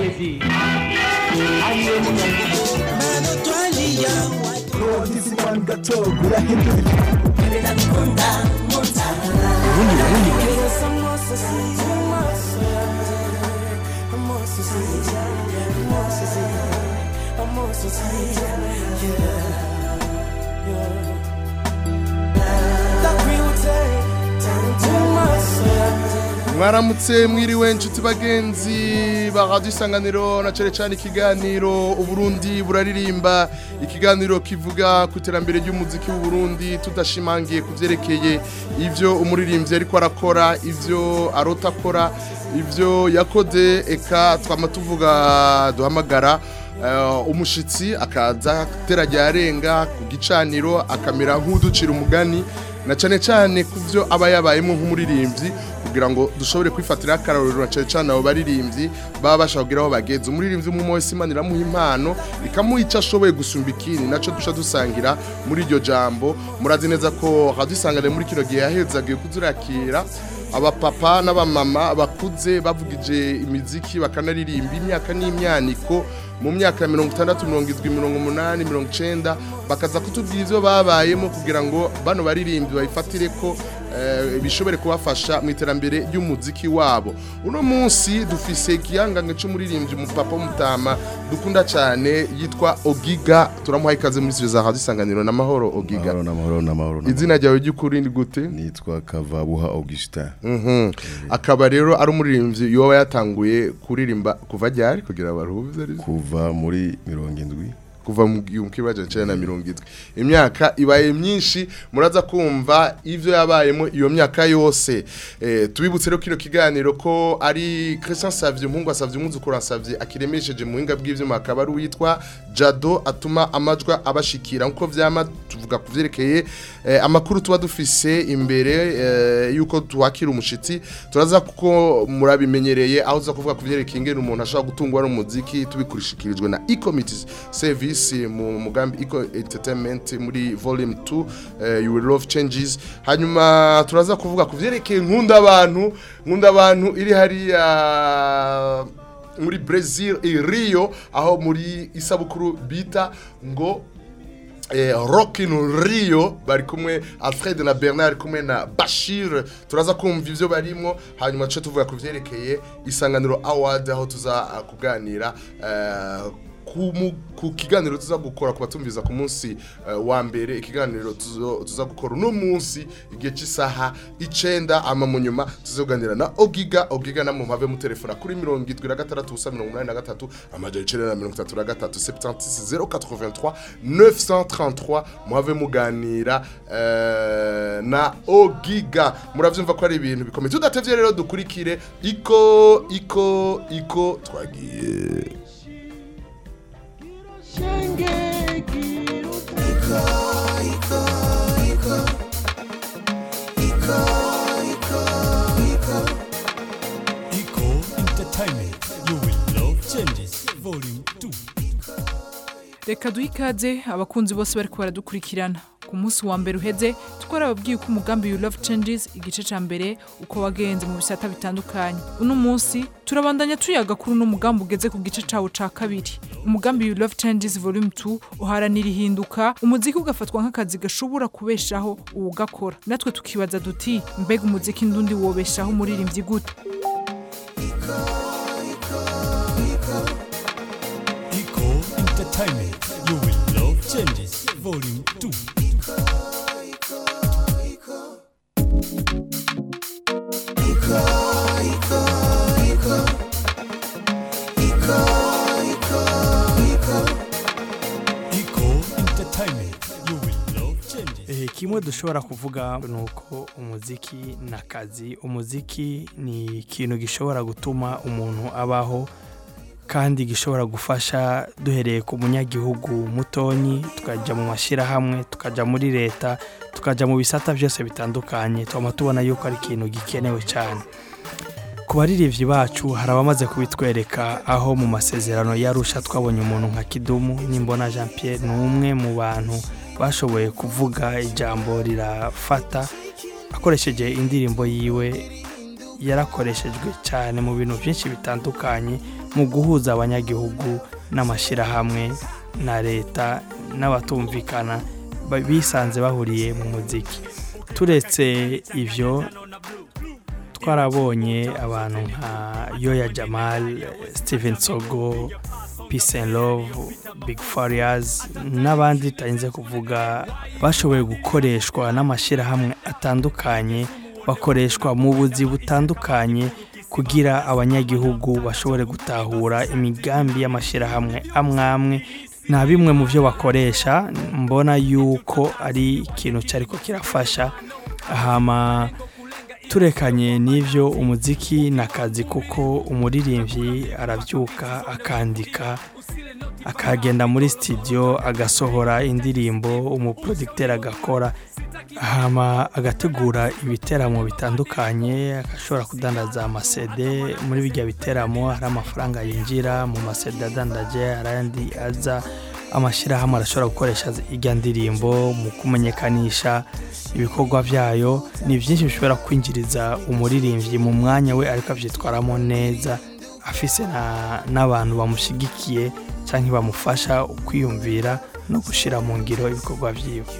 Lady. Aye mwaramutse mwiriwe inshuti bagenzi ba radiyo isanganiro na cyane cyane ikiganiro uburundi buraririmba ikiganiro kivuga ku iterambere ry'umuziki w'uburundi tudashimangiye ku byerekeye ibyo umuririmbyi ariko arakora ibyo arota akora ibyo yakoze eka twama tuvuga duhamagara umushitsi akaza aterajya arenga ku gicaniro akamera nk'uducira umugani na cyane cyane ku byo aba yabayemo nk'umuririmbyi kugira ngo dushobore kwifatira akarorero na cyane cyane abo baririmbyi baba bashaka kugira aho bageze umuririmbyi umwe wese imana iramuha impano ikamuha icyo ashoboye gusumba ikindi nacyo duca dusangira muri iryo jambo murazi neza ko hadusangane muri kino gihe yahezagiye kuzurakira abapapa n'abamama bakuze bavugije imiziki bakanaririmba imyaka n'imyaniko mu myaka ya mirongo itandatu mirongo irindwi mirongo umunani mirongo icyenda bakaza kutubwira ibyo babayemo kugira ngo bano baririmbi babifatire ko bishobore kubafasha mu iterambere ry'umuziki wabo uno munsi dufise ikiyangange cy'umuririmbyi umupapa w'umutama dukunda cyane yitwa ogiga turamuha ikaze muri za radiyo isanganiro n'amahoro ogiga n'amahoro n'amahoro izina ryawe ry'ukuri ni gute nitwa kavabuha augustin akaba rero ari umuririmbyi yoba yatanguye kuririmba kuva ryari kugira baruhuze kuva muri mirongo indwi kuva mu kibazo cya na mirongo itwi imyaka ibaye myinshi muraza kumva ibyo yabayemo iyo myaka yose tubibutse rero kino kiganiro ko ari Christian Savye umuhungu asavye umwuzukuru asavye akiremesheje mu buhinga bw'ivyuma akaba ari uwitwa Jado atuma amajwa abashikira nkuko vyama tuvuga ku vyerekeye amakuru tuba dufise imbere yuko tuwakira umushitsi turaza kuko murabimenyereye aho uza kuvuga ku vyerekeye ingene umuntu ashobora gutungwa n'umuziki tubikurishikirijwe na e-committees service mu mugambi eco entertainment muri volume 2 uh, you will love changes hanyuma turaza kuvuga ku vyerekeye nkunda abantu nkunda abantu iri hariya muri Brazil i Rio aho muri isabukuru bita ngo eh, Rock in Rio bari kumwe Alfred na Bernard kumwe na Bashir turaza kumva ivyo barimo hanyuma cyo tuvuga ku vyerekeye isanganiro award aho tuza uh, kuganira uh, ku kiganiro tuza gukora ku batumviza ku munsi wa mbere ikiganiro tuza gukora uno munsi igihe cy'isaha icenda ama mu nyuma tuzoganira na ogiga ogiga na muhave mu telefona kuri mirongo irindwi na gatandatu ubusa mirongo inani na gatatu amajana icenda na mirongo itatu na gatatu septantisi zero quatre-vingt-trois neuf cent trente-trois muhave muganira na ogiga muravyumva ko ari ibintu bikomeye tudatevye rero dukurikire iko iko iko twagiye reka duhe ikaze abakunzi bose bari baradukurikirana ku munsi wa mbere uheze twarababwiye ko umugambi you love changes igice cya mbere uko wagenze mu bisata bitandukanye uno munsi turabandanya tuyaga kuri uno mugambi ugeze ku gice cyawo cya kabiri umugambi you love changes volume 2 uharanira ihinduka umuziki ugafatwa nk'akazi gashobora kubeshaho uwugakora natwe tukibaza duti mbega umuziki ndundi wobeshaho umuririmbyi gute entertainment. You will love changes. Volume 2. kimwe dushobora kuvuga ni uko umuziki ni akazi umuziki ni ikintu gishobora gutuma umuntu abaho kandi gishobora gufasha duhereye ku munyagihugu mutonyi tukajya mu mashyirahamwe tukajya muri leta tukajya mu bisata byose bitandukanye tukaba tubona yuko ari ikintu gikenewe cyane ku baririmbyi bacu hari abamaze kubitwereka aho mu masezerano yarusha twabonye umuntu nka kidumu n'imbona jean Pierre ni umwe mu bantu bashoboye kuvuga ijambo rirafata akoresheje indirimbo yiwe yarakoreshejwe cyane mu bintu byinshi bitandukanye mu guhuza abanyagihugu n'amashyirahamwe na leta n'abatumvikana ba- bisanze bahuriye mu muziki turetse ibyo twarabonye abantu nka yoya jamal steven sogo peace and love big farias n'abandi tutarinze kuvuga bashoboye gukoreshwa n'amashyirahamwe atandukanye bakoreshwa mu buzi butandukanye kugira abanyagihugu bashobore gutahura imigambi y'amashyirahamwe amwe amwe na bimwe mu byo bakoresha mbona yuko ari ikintu cyariko kirafasha hama turekanye n'ibyo umuziki ni akazi kuko umuririmbyi arabyuka akandika akagenda muri sitidiyo agasohora indirimbo umuproducteur agakora hama agategura ibiteramo bitandukanye agashobora kudandaza amasede muri bijya biteramo hari amafaranga yinjira mu masede adandaje arandi aza amashyirahamwe arashobora gukoresha ijya ndirimbo mu kumenyekanisha ibikorwa byayo ni byinshi bishobora kwinjiriza umuririmbyi mu mwanya we ariko abyitwaramo neza afise na- n'abantu bamushyigikiye cyangwa bamufasha kwiyumvira no gushyira mu ngiro ibikorwa byiwe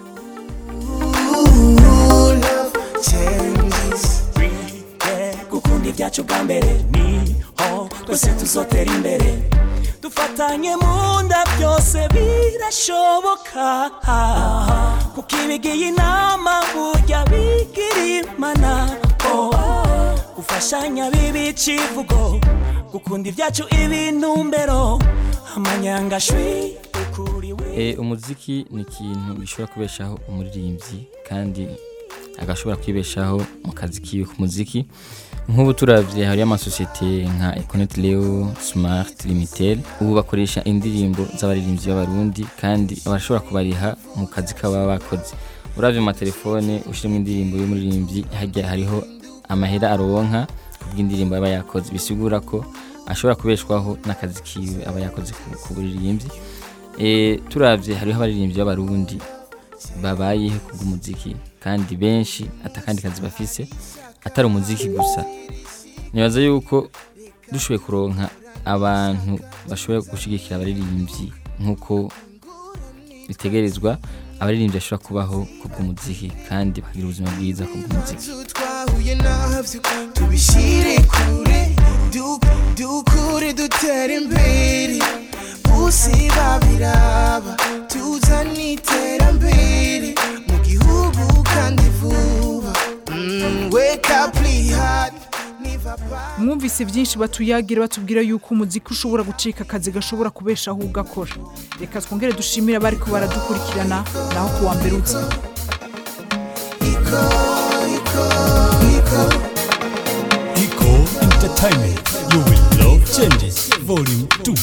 gukunda ibyacu bwa mbere niho twese tuzotera imbere dufatanye mu nda byose birashoboka kuko ibigiye inama burya bigira imana oh. gufashanya biba icivugo gukunda ibyacu ibintumbero amanyangashwi ukuriwe Eh, umuziki ni ikintu gishobora kubeshaho umuririmbyi kandi agashobora kwibeshaho mu kazi kiwe ku muziki nk'ubu turavye hariyo amasosiyete nka Econet Leo Smart Limited ubu bakoresha indirimbo z'abaririmbyi b'abarundi kandi barashobora kubariha mu kazi kabo baba bakoze uravye mu matelefone ushiramo indirimbo y'umuririmbyi harya hariho amahera aronka kubw'indirimbo aba yakoze bisigura ko ashobora kubeshwaho n'akazi kiwe aba yakoze ku- ku buririmbyi e, turavye hariho abaririmbyi b'abarundi babayeho kubw'umuziki kandi benshi atakandi kazi bafise atari umuziki gusa nibaza yuko dushoboye kuronka abantu bashoboye gushigikira abaririmbyi nk'uko bitegerezwa abaririmbyi bashobora kubaho kubw'umuziki kandi bakagira ubuzima bwiza kubw'umuziki twahuye nabyo tubishyire kure du- dukure dutere imbere bose babiraba tuzane iterambere mu gihugu kandi vuba Mm, wake up hard niva back mwumvise byinshi batuyagira batubwira yuko umuziki ushobora gucika akazi gashobora kubeshaho ugakora reka twongere dushimire abari ko baradukurikirana naho kuwa mbere uza Eco Entertainment. You will love changes. Volume 2.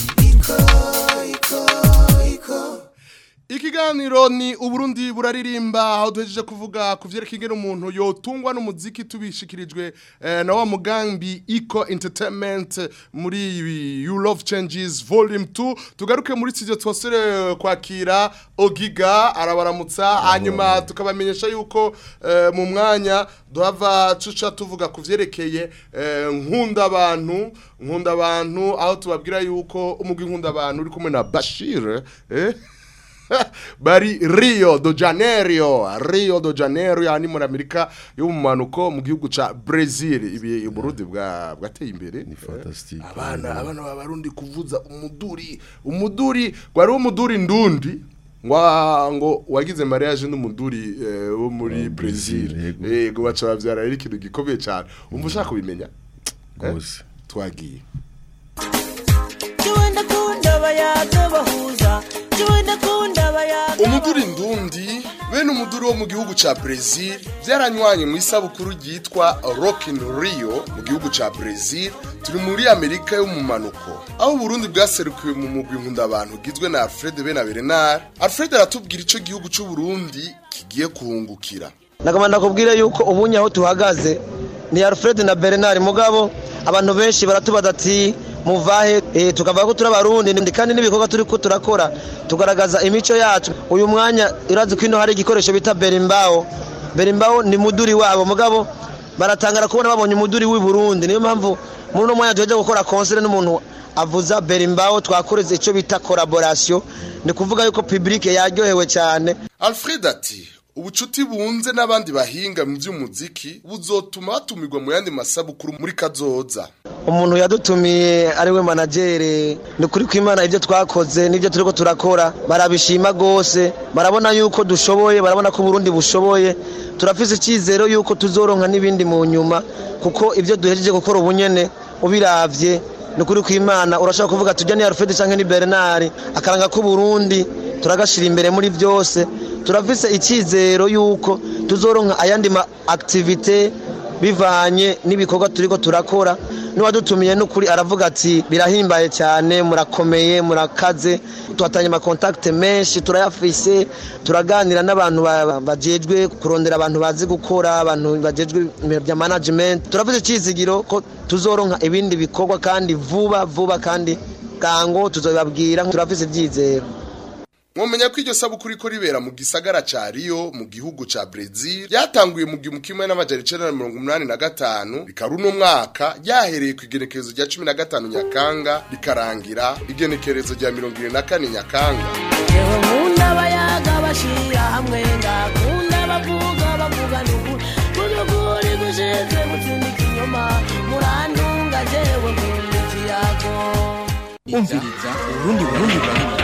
Ikiganiro ni Uburundi buraririmba aho duhejeje kuvuga ku vyerekeye ingene umuntu yotungwa n'umuziki tubishikirijwe eh, na wa mugambi Eco Entertainment muri ibi You Love Changes Volume 2 tugaruke muri studio twasore kwakira Ogiga arabaramutsa hanyuma tukabamenyesha yuko eh, mu mwanya duhava tuca tuvuga ku vyerekeye eh, nkunda abantu nkunda abantu aho tubabwira yuko umugwi nkunda abantu uri kumwe na Bashir eh bari Rio de Janeiro Rio de Janeiro yani muri Amerika yo mu manuko mu gihugu ca Brazil ibi Burundi bwa bwateye imbere ni fantastique abana abana b'abarundi kuvuza umuduri umuduri gwari umuduri ndundi ngwa ngo wagize mariage n'umuduri eh, wo muri Wa Brazil Brazil, yego. yego baca bavyara ari ikintu gikomeye cyane umva ushaka kubimenya rwose twagiye Jiwe ndakunda abayaga bahuza Jiwe ndakunda abayaga umuduri ndundi bene umuduri wo mu gihugu ca Brazil byaranywanye mu isabukuru ryitwa Rock in Rio mu gihugu ca Brazil turi muri Amerika yo mu manuko aho Burundi bwaserukiwe mu mugwi nkunda abantu gizwe na Alfred Benaberenard Alfred aratubwira ico gihugu c'u Burundi kigiye kuhungukira nagomba ndakubwire yuko ubunye aho tuhagaze ni alfred na bernard mugabo abantu benshi baratubaza ati muvahe eh, tukavuga ko turi abarundi ndi- kandi n'ibikorwa turi ko turakora tugaragaza imico yacu uyu mwanya urazi ko ino hari igikoresho bita berimbaho berimbaho ni muduri wabo mugabo baratangara kubona babonye umuduri w'i Burundi niyo mpamvu muri uno mwanya tuheje gukora concert n'umuntu avuza berimbaho twakoreze icyo bita collaboration ni kuvuga yuko public yaryohewe cyane Alfred ati ubucuti bunze n'abandi bahinga mu by'umuziki buzotuma batumirwa mu yandi masabukuru muri kazoza umuntu yadutumiye ari we managere ni kuri kwimana ibyo twakoze n'ibyo turiko turakora barabishima gose barabona yuko dushoboye barabona ko Burundi bushoboye turafise icyizero yuko tuzoronka n'ibindi mu nyuma kuko ibyo duhejeje gukora ubunyene ubiravye ni kuri kwimana urashobora kuvuga tujya ni Alfred canke ni Bernard akaranga ko Burundi turagashira imbere muri byose turafise icyizero yuko tuzoronka ayandi ma activite bivanye n'ibikorwa turiko turakora n'uwadutumiye n'ukuri aravuga ati birahimbaye cyane murakomeye murakaze tuhatanye amakontakite menshi turayafise turaganira n'abantu ba- bajejwe kurondera abantu bazi gukora abantu bajejwe ibintu bya management turafise icyizigiro ko tuzoronka ibindi bikorwa kandi vuba vuba kandi bwango tuzobabwira turafise ibyizero mwomenya ko iryo sabukuru iko ribera mu gisagara ca Rio mu gihugu ca Brazil ryatanguye mu gihumbi kimwe n'amajana icenda na mirongo umunani na gatanu rikaba uno mwaka ryahereye ku igenekerezo rya cumi na gatanu Nyakanga rikarangira igenekerezo rya mirongo ibiri na kane Nyakanga yewe nkunda abayaga bashyira hamwe ngakunda bavuga bavuga n'ukuri kudukuri gushize gutsindika inyuma murantunga jewe nkunda ikiyago umviriza urundi burundi burundi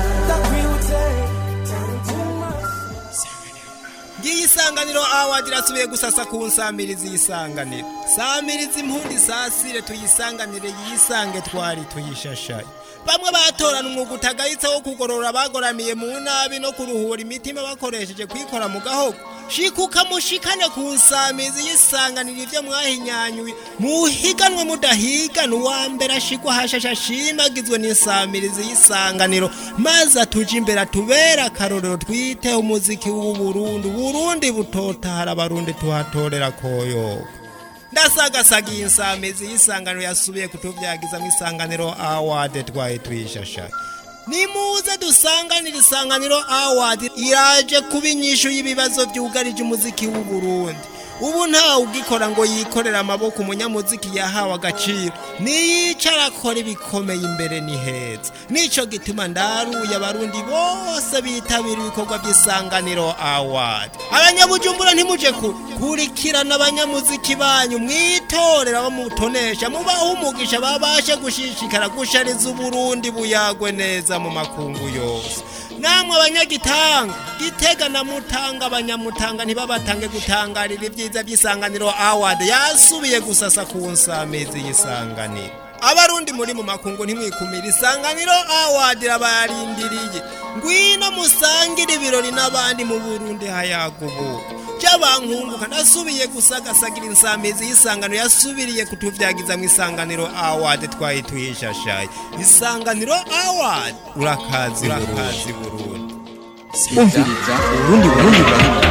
ngiyi isanganiro awadi irasubiye gusasa ku nsamirizi y'isanganiro samirizi impundi sasire tuyisanganire yisange twari tuyishashaye bamwe batorana umwuga utagayitse wo kugorora abagoramiye mu nabi no kuruhura imitima bakoresheje kwikora mu gahogo shikuka mushikane ku nsamizi y'isanganiro ivyo mwahinyanyuye muhiganwe mudahigana uwa mbere ashigwa hashasha ashimagizwe n'insamirizi y'isanganiro maze atuje imbere atubera akarorero twiteho umuziki w'uburundi uburundi butotahara abarundi tuhatorera koyoka ndasagasaga iyi nsamizi y'isanganiro yasubiye kutuvyagiza mu isanganiro award twaye tuyishashaye nimuze dusanganira isanganiro award iraje kuba inyishu y'ibibazo byugarije umuziki w'u Burundi ubu ntawe ugikora ngo yikorere amaboko umunyamuziki yahawe agaciro niyicara akora ibikomeye imbere ni heza nico gituma ndaruye abarundi bose bitabira ibikorwa by'isanganiro award abanyabujumbura ntimuje ku kurikirana abanyamuziki banyu mwitorera bamutonesha mubaho umugisha babashe gushishikara gushariza uburundi buyagwe neza mu makungu yose namwe abanyagitanga gitega na mutanga abanyamutanga ntibabatange gutangarira ibyiza by'isanganiro award yasubiye gusasa ku nsamizi y'isanganiro abarundi muri mu makungu ntimwikumira isanganiro award irabarindiriye ngwino musangire ibirori n'abandi mu burundi hayagubuka by'abankunguka nasubiye gusagasagira insamizi y'isangano yasubiriye kutuvyagiza mu isanganiro award twaye tuyishashaye isanganiro award urakazi urakazi burundi umviriza urundi burundi burundi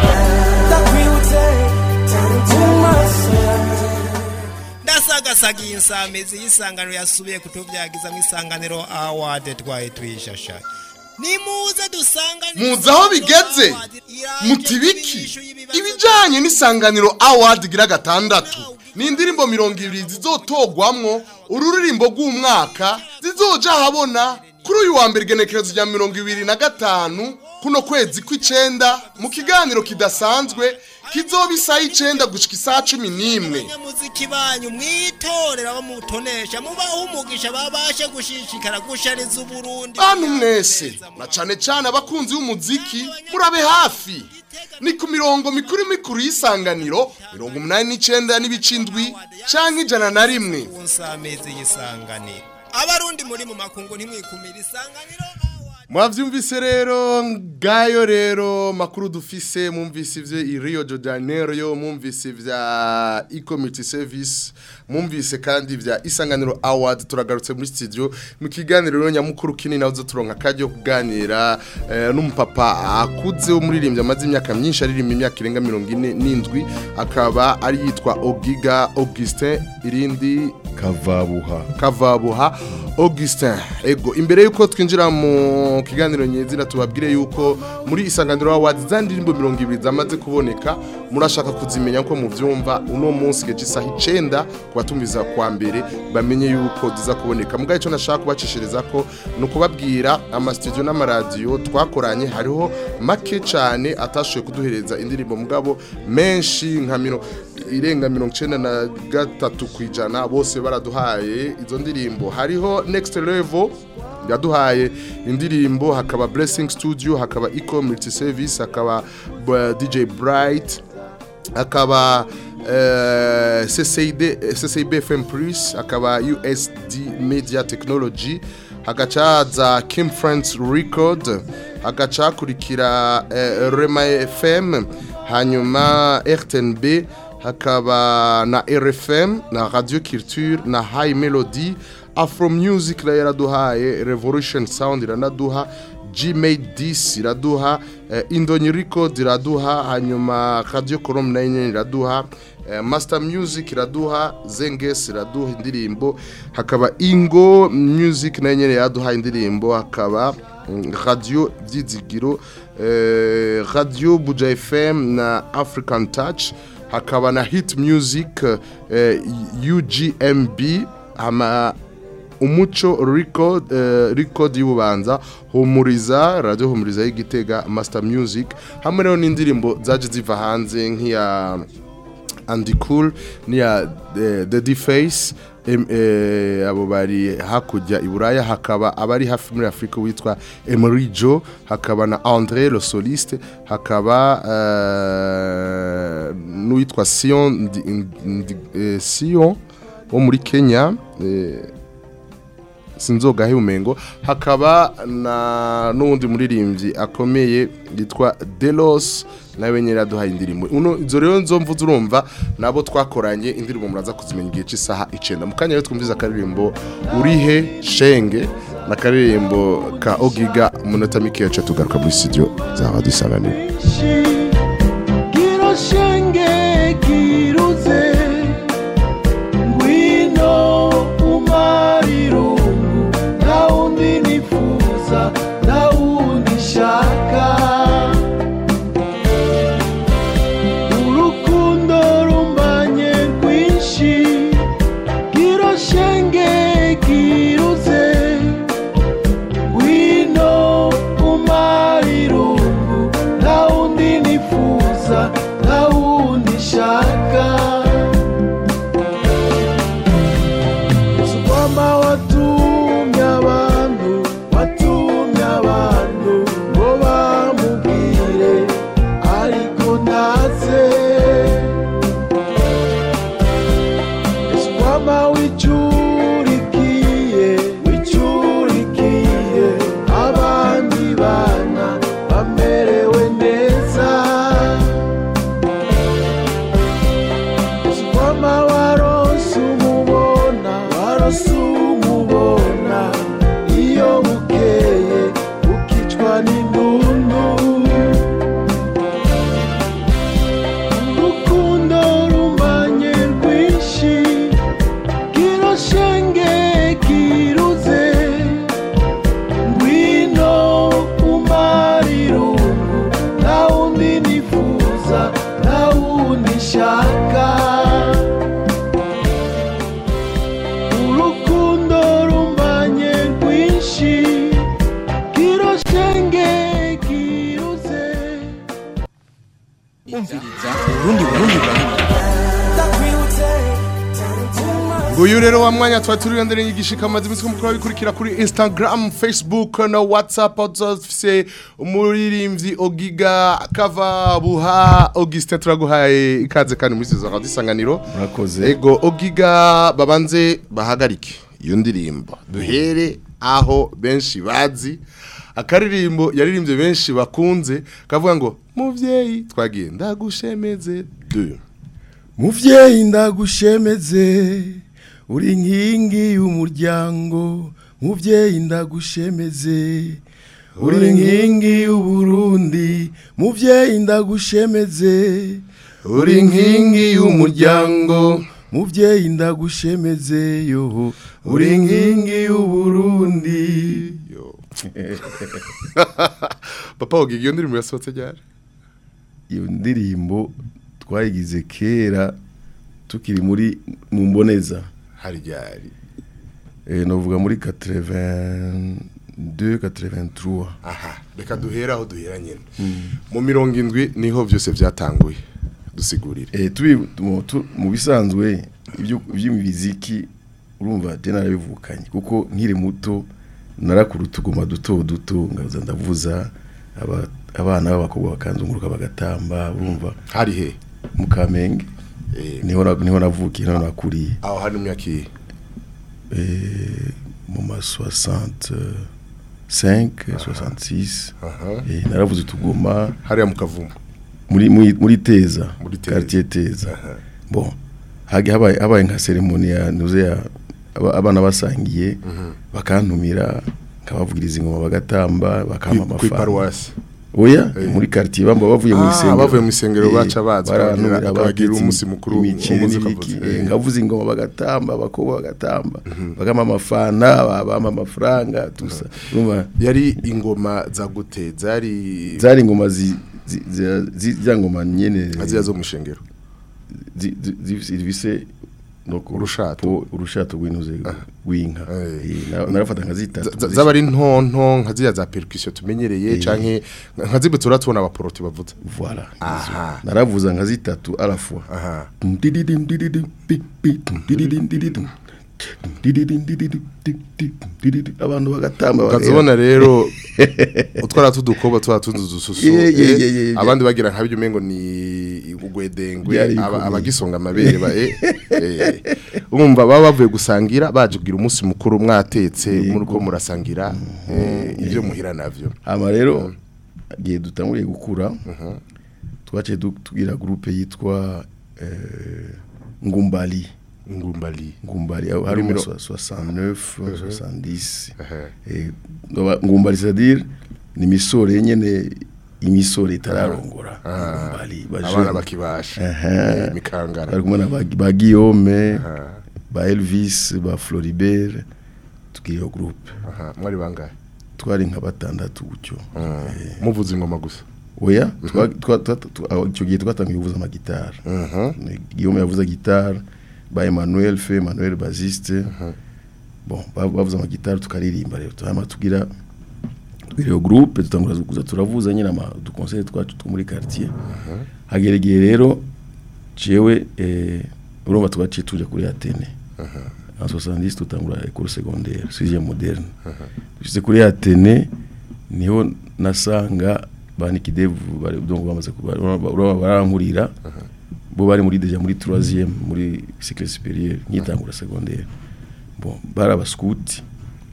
ndasagasagiye insamizi y'isangano yasubiye kutuvyagiza mu isanganiro award twaye tuyishashaye nimuze dusanganire muzi aho bigeze muti biki ibijanye n'isanganiro award gira gatandatu ni indirimbo mirongo ibiri zizotogwamwo ururirimbo rw'umwaka zizoja ahabona kuri uyu wa mbere igenekerezo rya mirongo ibiri na gatanu kuno kwezi kw'icenda mu kiganiro kidasanzwe kizoba isaha icenda gushika isaha cumi n'imwe abanyamuziki banyu mwitorera bamutonesha mubaho umugisha babashe gushishikara gushariza uburundi bantu mwese na cane cane abakunzi b'umuziki murabe hafi ni ku mirongo mikuru mikuru y'isanganiro mirongo umunani n'icenda n'ibice indwi canke ijana na rimwe ku nsamizi y'isanganiro abarundi muri mu makungu ntimwikumira isanganiro mwavyumvise rero ngayo rero makuru dufise mwumvise ivyo i Rio de Janeiro mwumvise vya e-community service mwumvise kandi vya isanganiro award turagarutse muri studio mu kiganiro rero nyamukuru kinini nazo turonka kajyo kuganira eh, n'umupapa akuze umuririmbyi amaze imyaka myinshi aririmba imyaka irenga 47 akaba ari yitwa Ogiga Augustin irindi kavabuha kavabuha Augustin ego imbere yuko twinjira mu kiganiro nyezina tubabwire yuko muri isanganiro awards za ndirimbo 200 zamaze kuboneka murashaka kuzimenya ko muvyumva uno munsi geje isaha 9 kubatumiza kwa mbere bamenye yuko ziza kuboneka mugaye cyo nashaka kubacishiriza ko nukubabwira ama studio n'amaradio twakoranye hariho make cyane atashoye kuduhereza indirimbo mugabo menshi nka mino irenga mirongo icenda na gatatu kwijana bose baraduhaye izo ndirimbo hariho next level yaduhaye indirimbo hakaba blessing studio hakaba eco multi service hakaba uh, dj bright hakaba uh, CCID, CCIB FM Plus hakaba USD Media Technology hagacaza Kim Friends Record hagaca hakurikira uh, Rema FM hanyuma RTNB hakaba na RFM na Radio Culture na High Melody Afro Music la yaraduhaye Revolution Sound iranaduha Gmade 10 iraduha eh, Indonyi Record iraduha hanyuma Radio Colombe na nyene iraduha eh, Master Music iraduha Zenges iraduha indirimbo hakaba Ingo Music na nyene iraduha indirimbo hakaba mm, Radio Vyizigiro eh, Radio Buja FM na African Touch hakaba na Hit Music eh, UGMB hama umuco record uh, record y'ububanza humuriza radio humuriza y'igitega master music hamwe rero n'indirimbo zaje ziva hanze nk'iya Andy Cool niya uh, The Deface em, eh, abo bari hakujya iburaya hakaba abari hafi muri Afrika witwa Emery Joe hakaba na André le soliste hakaba uh, n'uwitwa Sion ndi, ndi, eh, Sion wo muri Kenya eh, sinzogahe umengo hakaba na n'undi muririmbyi akomeye yitwa Delos nawe nyine yaduhaye indirimbo uno izo rero nzomvu urumva nabo twakoranye indirimbo muraza kuzimenya igihe cy'isaha 9 mu kanya rero twumviza akaririmbo urihe shenge na karirimbo ka Ogiga umunota mike yacu tugaruka muri studio za Radio Isanganiro Kiroshenge kiruze ngwino umarirungu nta wundi nifuza nta wundi shaka urukundo rumbanye rwinshi kiroshenge kiruze ngwino umarirungu nta wundi nifuza nta wundi shaka Yesu kwamba watumye abantu watumye abantu ngo bamubwire ariko ntaze Yesu kwamba wicurikiye wicurikiye abandi bana bamerewe neza Yesu kwamba waronse umubona waronse umubona iyo bukeye ukicwa n'indundu urukundo rumbanye rwinshi kiroshenge kiruze ngwino umarirungu nta wundi nifuza nta wundi shaka urukundo rumbanye rwinshi kiroshenge kiruze umviriza urundi burundi burundi Nguyu rero wa mwanya twa turi ndere yigishika amazi iminsi ko mukuru bikurikira kuri Instagram, Facebook na WhatsApp uzofise umuririmbyi Ogiga Kava Buha Augustin turaguhaye ikaze kandi muri za Radio Isanganiro. murakoze Ego Ogiga babanze bahagarike iyo ndirimbo. Duhere aho benshi bazi akaririmbo yaririmbye benshi bakunze kavuga ngo muvyeyi twagiye ndagushemeze 2 muvyeyi ndagushemeze uri nkingi y'umuryango muvyeyi ndagushemeze uri nkingi y'uburundi muvyeyi ndagushemeze uri nkingi y'umuryango muvyeyi ndagushemeze yo uri nkingi y'uburundi papa wogiga iyo ndirimbo yasohotse ryari iyo ndirimbo twayigize kera tukiri muri mu mboneza hari ryari eh novuga muri 82 83 aha reka duhera aho duhera nyine mu mirongo indwi niho byose byatanguye dusigurire eh tubi mu- tu- mu bisanzwe ibyo by'imiziki urumva je narabivukanye kuko nkiri muto narakuru tuguma duto duto ngaza ndavuza aba- abana b'abakobwa bakanzunguruka bagatamba urumva hari he mu Kamenge niho na- niho navukiye niho nakuriye aho hari imyaka iyi eh mu ma 65 66 eh naravuze tuguma hariya mu kavumu muri muri muri Teza Muri Teza. quartier Teza bon hage habaye habaye nka ceremony ya nuze ya aba- abana basangiye bakantumira nkabavugiriza ingoma bagatamba bakama Kwi- kwi amafaranga paruwasi. oya Eh. muri quartier bamba bavuye mu Ah, isengero bavuye mu isengero Eh, baca baza barantumira, bakagira- bakagira abatetse umunsi mukuru, imiceri umunsi n'ibiki, ukavuza. eh, ngavuza ingoma bagatamba abakobwa bagatamba bakama amafana bama amafaranga tusa urumva yari ingoma za gute zari zari ingoma zi zi- zi- zi- za ngoma nyene ziriya zo mu ishengero zi- zi- zi- zivise nuko Urushato. urushato rw'intuze rw'inka Eh. Eh, na- narafata nka zitatu Z- zaba ari ntonto nka ziriya za percussion tumenyereye Eh. canke nka zibwe turatubona abaporoti bavuza voilà aha naravuza nka zitatu à la fois aha Dididim, dididim, pi, pi, dididim, dididim. Dididim, dididim, di, di, dididim. abantu bagatamba ukazibona rero utwara tudukobwa twa tundi dususu Yeah, yeah, eh, yeah, yeah, yeah. abandi bagira nka byo umengo ni ugwedengwe Byari aba- bikomeye. abagisonga amabere ba eh, eh. urumva baba bavuye gusangira baje kugira umunsi mukuru mwatetse muri ko murasangira eh, ibyo muhira navyo hama rero igihe dutanguriye gukura twaciye du- tugira groupe yitwa eh, ngumbali ngumbali ngumbali aho hari Muri mu miro- 69 70 Eh, ngaba- ngumbali c'est-à-dire ni misore nyene imisore itararongora ngumbali abana bajeune. bakibasha Aha. eh, mikangara bari kumwe na ba ba Guillaume ba Elvis ba Floribert tugira iyo groupe aha mwari bangahe twari nka batandatu gutyo Eh, muvuza ingoma gusa oya twa- twa- twa- twa- aho icyo gihe twatangiye kuvuza amagitari Ni- Guillaume yavuza gitari ba Emmanuel fe Emmanuel Baziste bon ba- bavuza amagitari tukaririmba rero tuhama tugira tugira iyo groupe dutangura kuza turavuza nyine ama dukonsere twacu two muri quartier hagera igihe rero jewe eh, urumva twaciye tuja kuri Atene en 70 tutangura école secondaire sixième moderne tugize kuri Atene niho nasanga banikidevu bari donc bamaze kuba uraba barankurira bo bari muri deja muri 3e muri cycle supérieur nyitangura secondaire bon bara abaskuti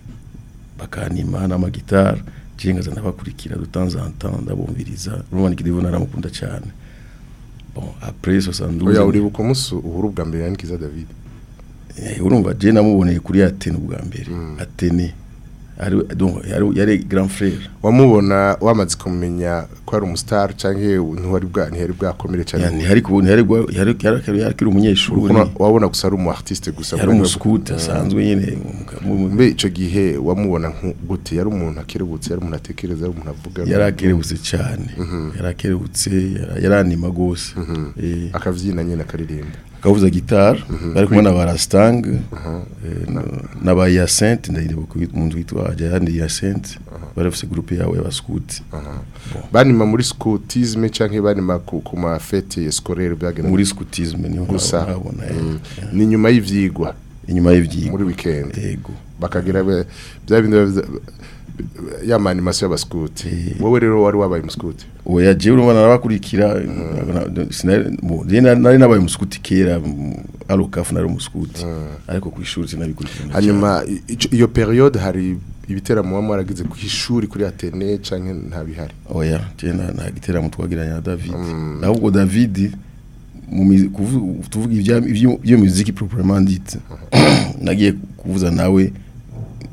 bakanima n'amagitari cengaza ndabakurikira de temps en temps ndabumviriza urumva nikidevu naramukunda cyane bon après 72 oya uribuka umunsi uhuru bwa mbere yanikiza David Eh, urumva je namuboneye kuri Atene ubwa mbere Atene ari donc yari yari grand frère wamubona wamaze kumenya ko ari umustar canke ntiwari bwa ntiyari bwakomere cyane yani hari kubona yari gwa- yari yari yari yari umunyeshuri Urabona- wabona gusa ari umu artiste gusa yari umuskuti asanzwe nyine mbe ico gihe wamubona nku- gute yari umuntu akerebutse yari umuntu atekereza yari umuntu avuga yari akerebutse cyane yari akerebutse yari- yaranima gose Eh, akavyina nyene akaririmba akavuza gitari bari kumwe na barastang na ba Hyacinthe ndayibuka umuntu witwa Jayandi Hyacinthe bari bafite groupe yawe y'abaskuti banima muri scoutisme canke banima ku, ku ma fête scolaire byagenda muri scoutisme niho gusa nabona eh. Mm. ni nyuma y'ivyigwa inyuma y'ivyigwa muri weekend yego bakagira be- bya bindi bavya- ya ma animation y'abaskuti wowe rero wari wabaye umuskuti oya jewe urumva narabakurikira na- sinari mu- je na- nari nabaye umuskuti kera mu- arokafu nari umuskuti ariko ku ishuri sinabikurikirana hanyuma i- ico- iyo periode hari ibiteramo waba waragize ku ishuri kuri Atene canke nta bihari oya je na nta giteramo twagiranye na David ahubwo David mu mi- kuvu- tuvuga ibya ibyo- ibyo muziki proprement dite nagiye kuvuza nawe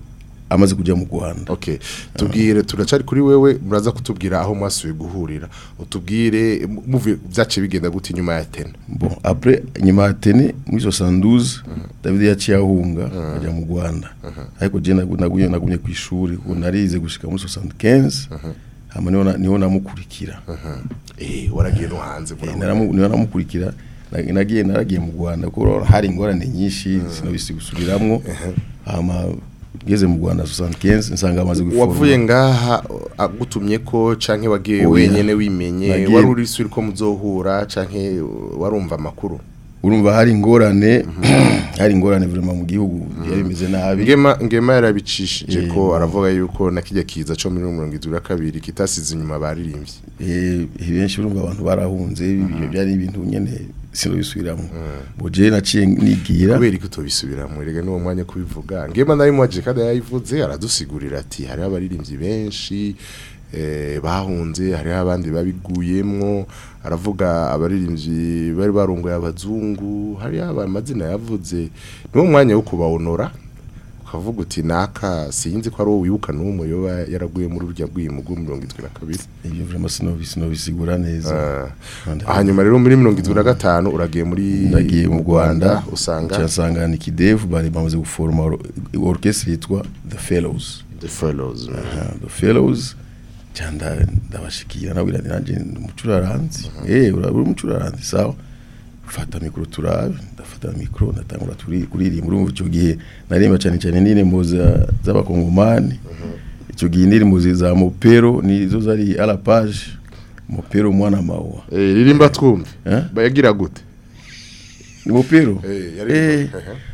amaze kujya mu Rwanda okay tubwire turacari kuri wewe muraza kutubwira aho mwasubiye guhurira utubwire muvuye byace bigenda gute nyuma ya tena bon après nyuma ya tene muri 72 David yaciye ahunga ajya mu Rwanda ariko je nagu- nagumye nagumye ku ishuri kuko narize gushika muri 75 hama niho na- niho namukurikira eh waragiye no hanze Eh, naramu- niho namukurikira na- nagiye naragiye mu Rwanda kuko hari ingorane nyinshi sinobisi gusubiramwo hama ngeze mu Rwanda 75 nsanga amaze guforma wavuye ngaha agutumye ko canke wagiye Oya. wenyene wimenye Nagiye- wari uri suri ko muzohura canke warumva amakuru urumva hari ingorane hari ingorane vraiment mu gihugu yari bimeze nabi ngema ngema yarabicishije Eh, ko aravuga yuko nakijya kiza cyo muri 72 kitasize inyuma baririmbye eh benshi urumva abantu barahunze ibyo byari ibintu nyene sinobisubiramo bo je naciye nigira kubera ko tubisubiramo rega n'uwo mwanya kubivuga ngema nari mwaje kandi yayivuze aradusigurira ati hari abaririmbyi benshi eh, bahunze hari abandi babiguyemwo aravuga abaririmbyi bari barongoye abazungu hari amazina yavuze niwo mwanya wo kubawonora ukavuga uti naka sinzi ko ari wowe wibuka n'umwe yoba yaraguye muri urya bw'imu bwo 72 ibyo vraiment sinobisi sinobisigura neza hanyuma rero muri 75 uragiye muri nagiye mu Rwanda usanga cyasanga ni kidevu bari bamaze guforma or- orchestre yitwa The Fellows The Fellows Aha, The Fellows cyanda ndabashikira nabwira nti nanje ndi umucuraranzi eh uri umucuraranzi sawa fata mikro turabe ndafata mikro ndatangura turi kuririmba urumva icyo gihe narimba cyane cyane n'indirimbo za- z'abakongomani icyo gihe indirimbo zi- za mopero nizo zari à la page mopero mwana mawa eh ririmba twumve bayagira gute ni mopero eh yari Eh.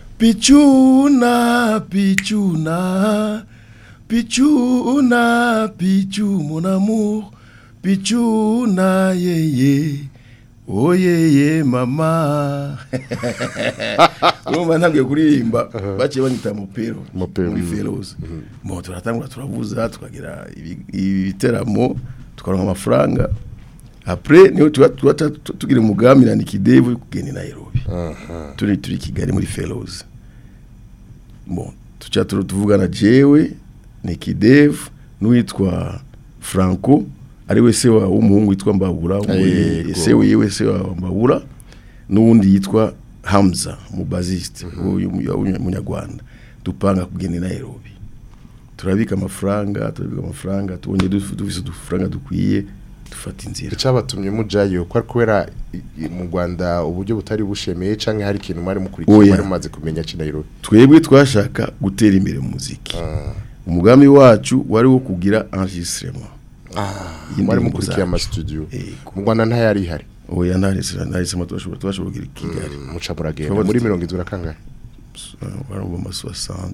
Pichuna, pichuna, pichuna, pichu, mon amour, pichuna, yeah, yeah. Oh yeah, yeah, mama. Urumva ntabwiye kuririmba baciye banyita mopero muri fellows mo turatangura turavuza tukagira ibi- ibiteramo tukaronka amafaranga après niho tuba tuba tu- tugira umugambi na Nikidevu kugenda i Nairobi turi turi i Kigali muri fellows bon tuca turu- tuvugana jewe Nikidevu n'uwitwa Franco ari we se wa w'umuhungu witwa Mbabura Yego. we- se wiwe se wa Mbabura n'uwundi yitwa Hamza umubaziste w'umunyarwanda dupanga kugenda i Nairobi turabika amafaranga turabika amafaranga tubonye duf- dufise udufaranga dukwiye dufata inzira icyabatumye mujayo ko ari kubera i- i- mu Rwanda uburyo butari bushemeye canke hari ikintu mwari mukurikiye Oya. mwari mumaze kumenya Nairobi twebwe twashaka gutera imbere mu muziki umugambi wacu wari wo kugira enregistrement mwari mukurikiye ama studio mu Rwanda ntayari ihari oya ntarisira ntarisema twashobora twashobora kugira i Kigali muca muragenda Twaba muri dufite- 70 kangahe wari mu ma 60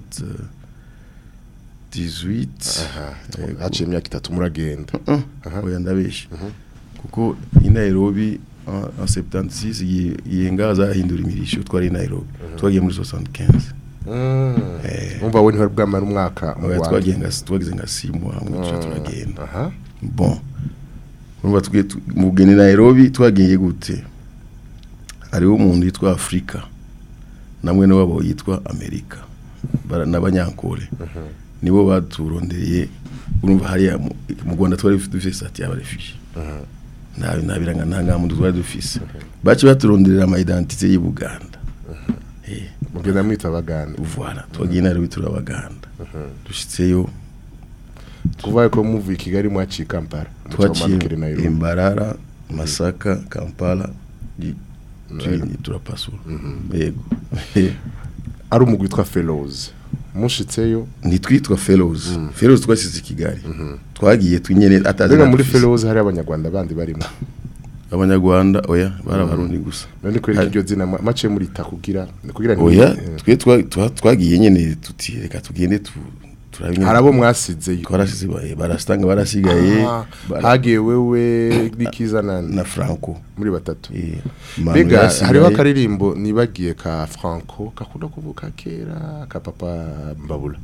18 Yego. haciye imyaka itatu muragenda Aha. oya ndabesha kuko i Nairobi en en 76 iyi- iyi ngaha zahindura imirisho twari i Nairobi twagiye muri 75 Mm. umva we ntihari bwamara umwaka mu oya Rwanda. twagiye nga twagize nka 6 mois hamwe tuca Mm. turagenda aha bon urumva twe tu- mu bugeni Nairobi twagiye gute hariho umuntu yitwa Afrika namwe wabo yitwa Amerika bara- n'abanyankore nibo baturondereye urumva hariya mu- mu Rwanda twari dufite sati y'abarefuge nabi nabiranga nta ngamuntu twari dufise baci baturonderera ama identité y'u Buganda eh mugenda mwita abaganda voilà twagiye Nairobi turabaganda dushitseyo kuva ko muvuye i Kigali mwaciye i Kampala muca mumanukira i twaciye Nairobi Imbarara Masaka Kampala di- turi- turapasura yego ari umugwi witwa Fellows mushitseyo ntitwitwa fellows fellows twasize i Kigali twagiye twinyene atazi Mbega muri natufise. Fellows hari abanyarwanda bandi barimo abanyarwanda oya bari abarundi gusa none ko iryo zina ma- mace murita kugira kugira ni- oya eh, twe twa- twa- twagiye nyene tuti reka tugende tu turabe nyene- hari abo mwasizeyo twarasize ba- barasitanga barasigaye Ah, bara- hagiye wewe n'ikiza nani na Franco muri batatu Manu mbega yarasigaye. hariho akaririmbo nibagiye ka Franco kakunda kuvuka kera ka papa Mbabula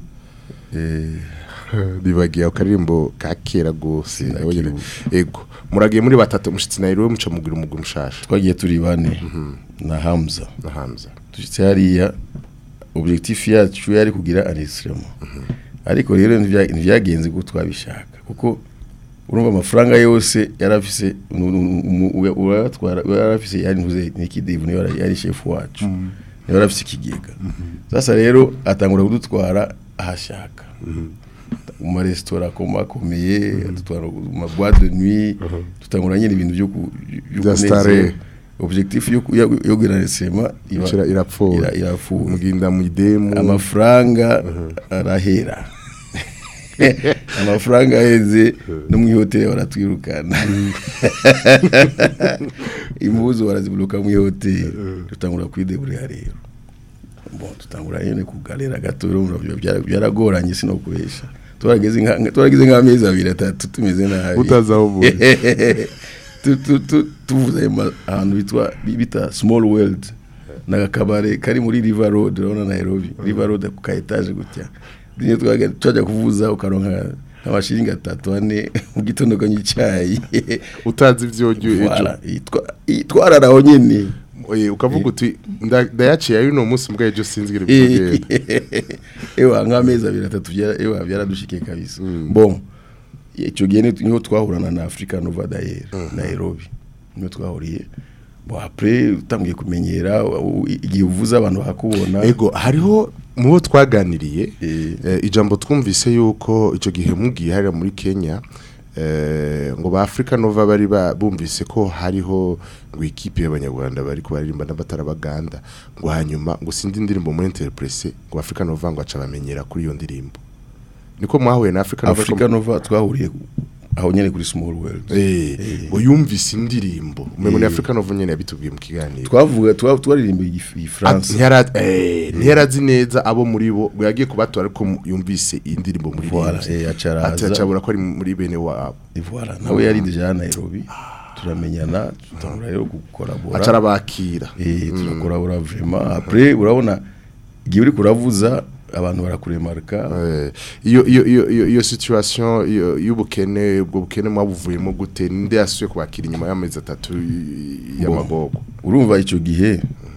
nibagiye akaririmbo ka kera gose nabonye ego muragiye muri batatu mushitsi Nairobi muca mugira umugwi mushasha twagiye turi bane na Hamza na Hamza dushitse hariya objectif yacu yari kugira enregistrement ariko rero ntivya- ntivyagenze uko twabishaka kuko urumva amafaranga yose yarafise uratwara yarafise yari ntuze nikidevu niyo yari- yari chef wacu niyo yarafise ikigega sasa rero atangura kudutwara ahashaka mu maresitora akomakomeye adutwara mu maboîte de nuit tutangura nyine ibintu byo ku- byo Bya kunezeza. stare. objectif yo yo yo gunaresema Icira- irapfuye. irapfuye muginda mu idemu amafaranga arahera amafaranga aheze no mu ihoteli baratwirukana impuzu baraziburuka mu ihoteli dutangura kwideburira rero bon tutangura nyine kugalera gato rero urumva byara- byaragoranye sinokubesha twarageze nka twarageze nk'amezi abiri atatu tumeze nabi Utazi aho uvuye. Tu- tu- tu- tuvuze ayo ma- ahantu bitwa bita small world ni akabare kari muri river road urabona nairobi river road ku ka etaje gutya niyo twaga- twajya kuvuza ukaronka nk'amashiringi atatu ane mu gitondo kanywa icyayi utazi ibyo ejo Voilà, yitwa- yitwarara aho nyine Oye, ukavuga uti nda- ndayaciye ari uno munsi mbwa ejo sinzi ngire Eh, bikugenda ewa nk'amezi abiri atatu byara- ewa byaradushikiye kabisa bon icyo gihe ni- niho twahurana na africa nova dayer nairobi niho twahuriye bon après utangiye kumenyera u- igihe uvuze abantu bakakubona ego hariho mu bo twaganiriye eh, ijambo twumvise yuko icyo gihe mugiye hariya muri kenya eh, ngo ba africa nova bari ba- bumvise ko hariho ngo ikipe y'abanyarwanda bari kubaririmba n'abatarabaganda ngo hanyuma ngo sindi indirimbo muri interprese ngo africa nova ngo aca bamenyera kuri iyo ndirimbo niko mwahuye na africa nova africa nova twahuriye aho nyine kuri small world Eh, ngo yumvise indirimbo umengo ni Eh. africa nova nyene yabitubwiye mu kiganiro twavuga twa- twaririmba igif- Ah, igifaransa ntiyara- eh, ntiyarazi neza abo muri bo ngo yagiye kubatora ariko mu- yumvise iyi ndirimbo muri Voilà, Rimwe. eh, aca araza. Ati acabura ko ari muri bene wabo voilà nawe yari deja nairobi turamenyana tutangura rero gukorabora aca arabakira eh turakorabora vraiment après urabona igihe uri kuravuza abantu barakuremarka iyo iyo iyo iyo iyo situation iyo- y'ubukene ubwo bukene mwabuvuyemo gute ninde yasuye kubakira inyuma y'amezi atatu y- y'amagogo urumva icyo gihe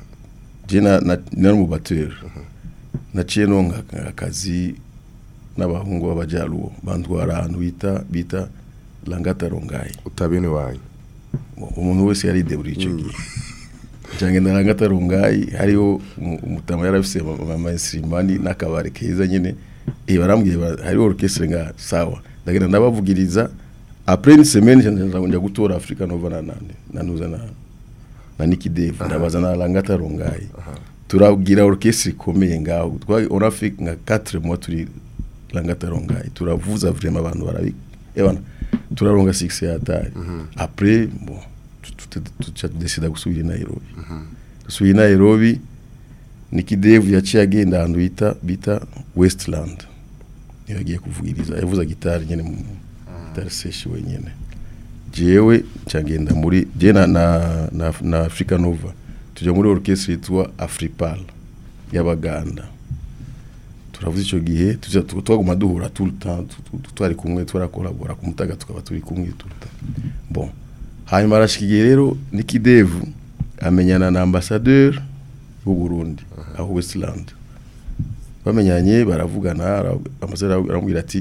je na na- nari mu bateri naciye nonka akazi n'abahungu b'abajaruwo bantwara ahantu bita bita langata rongayi utabene wanyu umuntu wese yari deburi icyo gihe cyangwa na langata rongayi hariho umu- umutama yari afise amainstrumani n'akabari keza nyine eh barambwiye ba- hariho orchestre nga sawa ndagenda ndabavugiriza après une semaine nja nja gutora Africa Nova na nande nanuza na na Nicky Dave ndabaza na langata rongayi turagira orchestre ikomeye ngaho twari on a fait nka 4 mois turi langata rongayi turavuza vraiment abantu barabi ebana turaronga 6 ya tari après bon tuca décida gusubira i Nairobi gusubira i Nairobi Nicky Dave yaciye agenda ahantu bita bita Westland niyo yagiye kuvugiriza yavuza gitari nyene mu gitari seshi wenyene jewe cyagenda muri je na na, na, na Africa Nova tujya muri orchestre yitwa Afripal y'abaganda turavuze icyo gihe tuza tu- twaguma duhura tout le temps tu- tu- tu- twari kumwe twarakolabora ku mutaga tukaba turi kumwe tout le temps bon hanyuma arashika igihe rero Nicky Dave amenyana na ambassadeur w'u Burundi aho Westland bamenyanye baravugana ara- ambassadeur aramubwira ati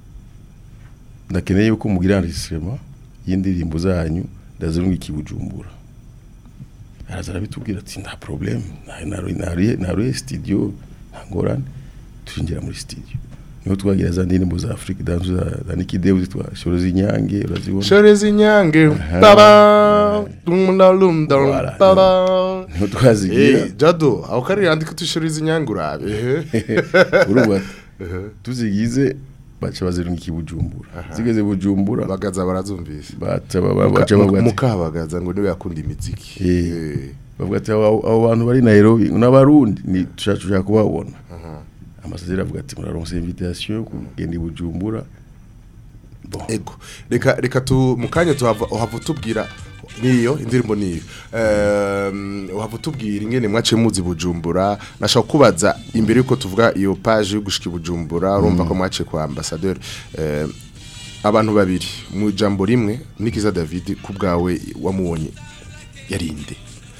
ndakeneye yuko mugira enregistrement y'indirimbo zanyu ndazirunga ikibujumbura araza arabitubwira ati nta problem naruye naruye studio nta ngorane turinjira muri studio niho twagira za ndirimbo za Africa dance za, za Nicky Dave zitwa Shoro z'inyange urazibona Shore z'inyange Aha. tada dumda lumda Voilà. tada Niho twazigira. Eh, jado aho kari yandika tushore z'inyange urabe urumva tuzigize baca bazirunga ikibujumbura zigeze bujumbura bagaza barazumvise baca baba- baca bavuga ati mukabagaza ngo niwe yakunda imiziki Eh, bavuga ati abo abo bantu bari Nairobi n'abarundi ni tushaka tushaka kubabona amasaderi avuga ati muraronse invitation kugenda i Bujumbura ego reka reka tu mukanya tuhava uhava utubwira niyo indirimbo niyo um, uhava utubwira ingene mwaciye muzi bujumbura nashaka kubaza imbere yuko tuvuga iyo page yo gushika i bujumbura urumva ko mwaciye kwa ambassadeur um, abantu babiri mu jambo rimwe Nikiza David ku bwawe wamubonye yarinde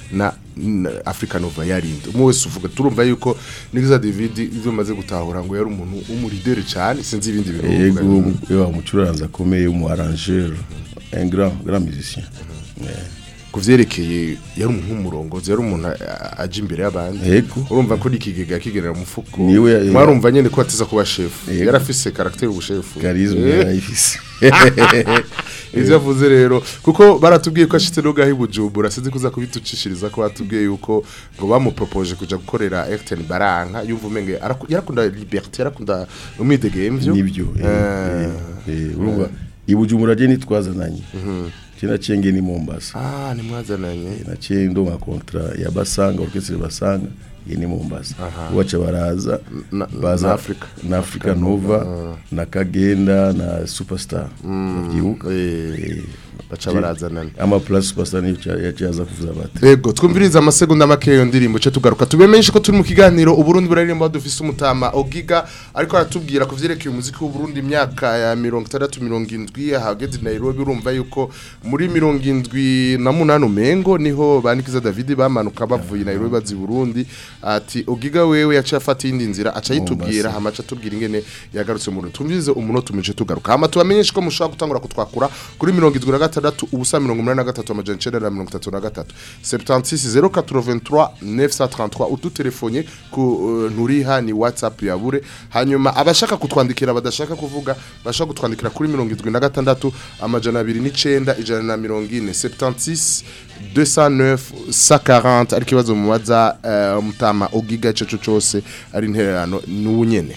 na, na Africa Nova yarinde umwe wese uvuga turumva yuko Nikiza David ivyo maze gutahura ngo yari umuntu w'umurideri cyane sinzi ibindi bintu yego uvuga. yo umucuranzi akomeye umu arrangeur un grand grand musicien ku vyerekeye yari umuntu w'umurongozi yari umuntu a- aje imbere y'abandi Yego. urumva ko n'ikigega kigerera mu mufuko Niwe ya- mwarumva nyene ko atiza kuba chef Yego. yari afise caractère ubushefu Charisme Eh. yarayifise. ivyo avuze rero kuko baratubwiye ko ashitse no gahi bujumbura sinzi kuza kubitucishiriza ko batubwiye yuko ngo bamupropoje kuja gukorera Ayrton Baranka yumva umenge araku- yarakunda liberté yarakunda umwidegemvyo nibyo eh, eh, eh, urumva ibujumbura je nitwazananye je naciye nge ni Mombasa ah ni mwazananye naciye ndo ma contrat ya Basanga orchestre Basanga ye ni Mombasa Aha. wacha baraza Na- baza na Africa. na Africa Nova na Kagenda na Superstar byibuka baca barazanana ama plus Superstar niyo ca- yacaza kuvuza bati Ego twumviriza amasegonda make yo ndirimbo cyo tugaruka tubemenyeshe ko turi mu kiganiro uburundi buraririmba dufise umutama Ogiga ariko aratubwira ku vyerekeye umuziki w'uburundi imyaka ya 60 70 hageze Nairobi urumva yuko muri 78 umengo niho banikiza David bamanuka bavuye Nairobi bazi Burundi ati Ogiga wewe yaciye afata indi nzira aca yitubwira hamaca tubwira ingene yagarutse mu Burundi twumvirize umunota umije tugaruka hama tubamenyeshe ko mushobora gutangura kutwakura kuri 76 ubusa 83 amajana 933 76 083 933 udutelefone ku uh, nturiha ni WhatsApp ya bure hanyuma abashaka kutwandikira badashaka kuvuga bashaka kutwandikira kuri 76 amajana 29 ijana na 40 76 209 140 ariko ikibazo mubaza uh, mutama ogiga cyo cyose ari intererano n'ubunyene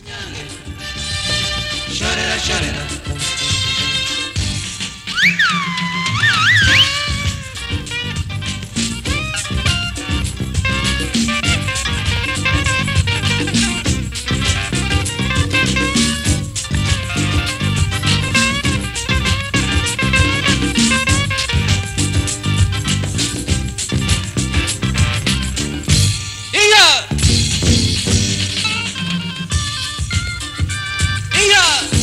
Shorera, shorera. Iya! Iya!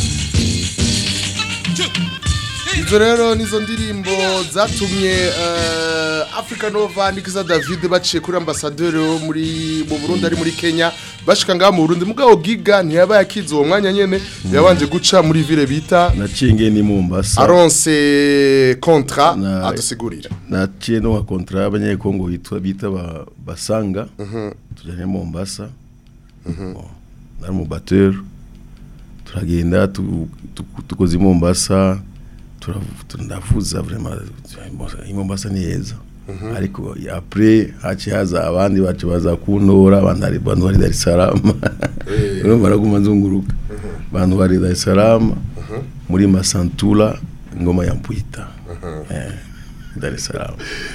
Izo rero nizo ndirimbo zatumye uh, Africa Nova Nikiza David baciye kuri ambassadeur wo muri mu Burundi ari muri Kenya bashika ngaha mu Burundi mugabo giga ntiyabaye akize uwo mwanya nyene yabanje guca muri ville bita naciye nge ni Mombasa aronse contrat adusigurira naciye no wa contrat y'abanyekongo bitwa bita ba, basanga tujanye Mombasa Bon, nari mu batteur turagenda tu- tu- tukoze i Mombasa turavu- tu- ndavuza vraiment i Mombasa ni heza ariko après haciye haza abandi bacu baza kuntora abandi ari bantu bari Dar es Salaam urumva baraguma nzunguruka bantu bari Dar es Salaam muri Masantura ngoma ya Mpwita eh Dar es Salaam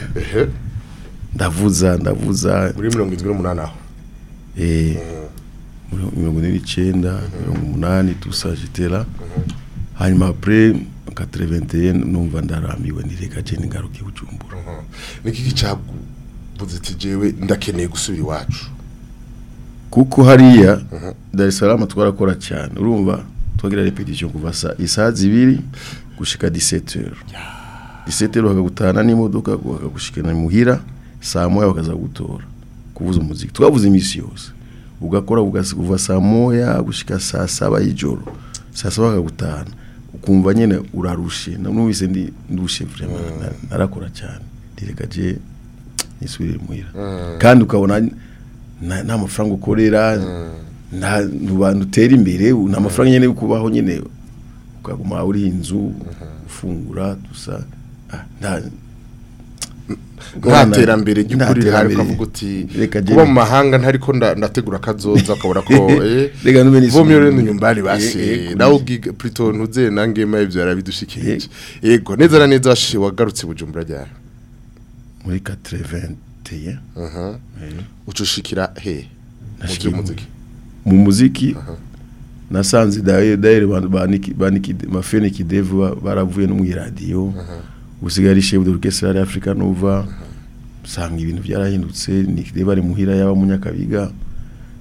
ndavuza ndavuza muri 78 aho eh muri mirongo ine n'icyenda mirongo umunani tusajitera hanyuma après 81 numva ndarambiwe ndireka je ningaruke bujumbura niki gicabuze ati jewe ndakeneye gusubira iwacu kuko hariya Dar es Salaam twarakora cyane urumva twagira repetition kuva sa isaha zibiri gushika 17h 17h bakagutana n'imodoka bakagushikana muhira saa moya bakaza gutora kuvuza umuziki twavuze imisi yose ugakora ugasi- kuva saa moya gushika saa saba y'ijoro saa saba bakagutana ukumva nyene urarushe numvise ndi ndushe vraiment na- narakora cyane direka je nisubire muhira Mm. kandi ukabona nta nta mafaranga ukorera nta bantu utera imbere nta mafaranga nyene yo kubaho nyene ukaguma uri inzu ufungura dusa ah, nta nta terambere ry'ukuri Nta rihari terambere. ukavuga uti Reka kuba je- mu mahanga ntariko nda- ndategura kazoza ukabona ko eh Reka nube nisubire vomyo rero mu- nyumbani Eh, basi eh, nawe ugiga plutôt ntuze nangema ivyo yarabidushikirije yego neza na neza washiye wagarutse bujumbura ryari muri 81 aha ucushikira he mu Nashikiye mu- by'umuziki mu muziki nasanze daire daire bantu baniki baniki mafene kidevu ba- baravuye no mu radio usigari chef d'orchestre ya Africa Nova sanga ibintu byarahindutse nikide bari muhira yaba munyakabiga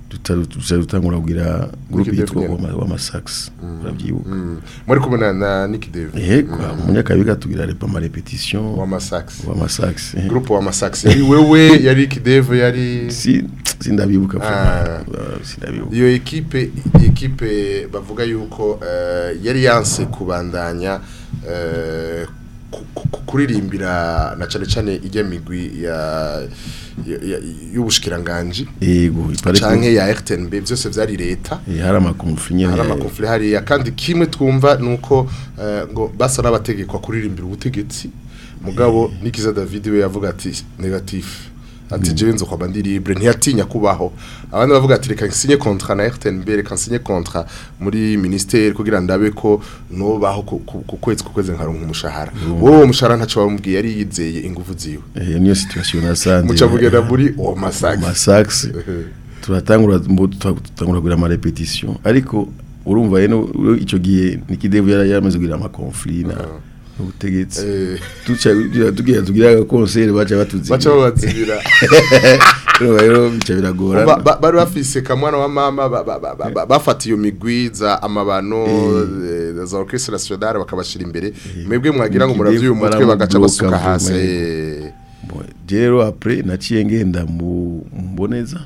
tuca dutangura kugira groupe Nicky yitwa Dave wama wama sax urabyibuka muri kumwe na- na Nicky Dave yego mu nyakabiga tugira repa ma repetition wama sax wama sax eh. groupe wama sax yari wewe yari Nicky Dave yari si sindabibuka Ah. vraiment. sindabibuka iyo ekipe ekipe bavuga yuko eh, yari yanse kubandanya eh, ku- ku- ku- kuririmbira na cane cane ijya migwi ya ya- ya- y'ubushikiranganji yego ipare canke ya RTNB byose vyari leta Eh, hari amakonfli nyene hari amakonfli hariya kandi kimwe twumva nuko eh, ngo basa n'abategekwa kuririmbira ubutegetsi mugabo nikiza David we yavuga ati negatif ati jewe nzo kwaba ndi libre ntiyatinya kubaho abandi bavuga ati reka nsinye contrat na RTNB reka nsinye contrat muri ministère kugira ndabe ko no baho ku- ku ku kwezi ku kwezi nkaronka umushahara wowe uwo mushahara ntaco bamubwiye yari yizeye ingufu ziwe Eh, niyo situation nasanze muca mugenda muri uwo masax masax turatangura mbo tutangura kugira ama repetition ariko urumva rero uro- ico gihe nikidevu yari yamaze kugira ama conflit na ubutegetsi tuca tugira- tugira tugira aga concert baca batuzibira baca babazibira urumva rero bica biragora Ba- ba- bari bafise kamwana wa mama ba- ba- ba- ba- ba- bafata iyo migwi za amabano eh, za orchestre nationale bakabashira imbere mwebwe mwagira ngo muravye uyu mutwe bagaca basuka hasi eh. rero après naciye ngenda mu mboneza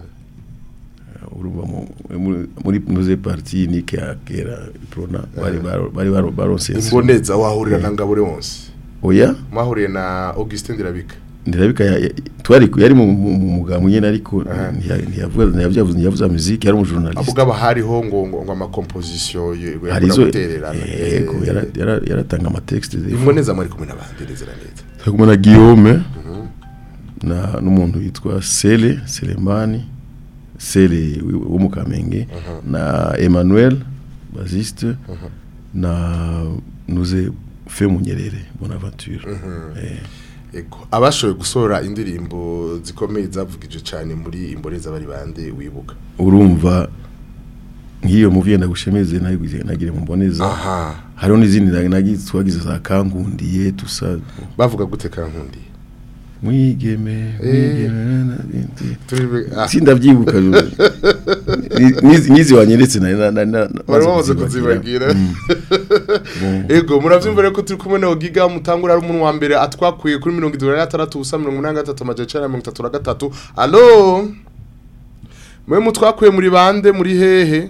urumva mu- muri- muri muze parti ni kera kera prona bari baro- bari baro- baronse imboneza wahurira na ngabure wonse oya mwahuriye na Augustin Ndirabika ndirabika ya- ya- twari ku- yari mu mu- mu mugambo nyene ariko ntiya- ntiyavuga ntiyavuze ntiyavuze muziki yari umujournaliste avuga bahariho ngo ngo ngo ama composition hari izo gutererana yego yara- yara- yaratanga ama texte des fois. imboneza muri kumwe n'abandi neza na neza Turi na Guillaume na n'umuntu witwa Sele Selemani Sele wi- wo mu Kamenge na Emmanuel Baziste na Nuze Fe Munyerere Bonaventure eh Ego abashoboye gusohora indirimbo zikomeye zavugije cyane muri imboneza bari bande wibuka urumva nk'iyo muviye ndagushemeze nagire nagire mumboneza Aha. hariho n'izindi nagi- nagize twagize za kankundiye tusa bavuga gute kankundiye mwigeme Eh. mwigeme na bindi Turi- ah. sindavyibuka Ni- nizi nizi wanyeretse na na na na bari bamaze kuzibagira ego muravyumva rero ko turi kumwe na Ogiga mutangura ari umuntu wa mbere atwakuye kuri mirongo itatu na gatandatu ubusa mirongo umunani na gatatu amajana icenda na mirongo itatu na gatatu alo mwe mutwakuye muri bande muri hehe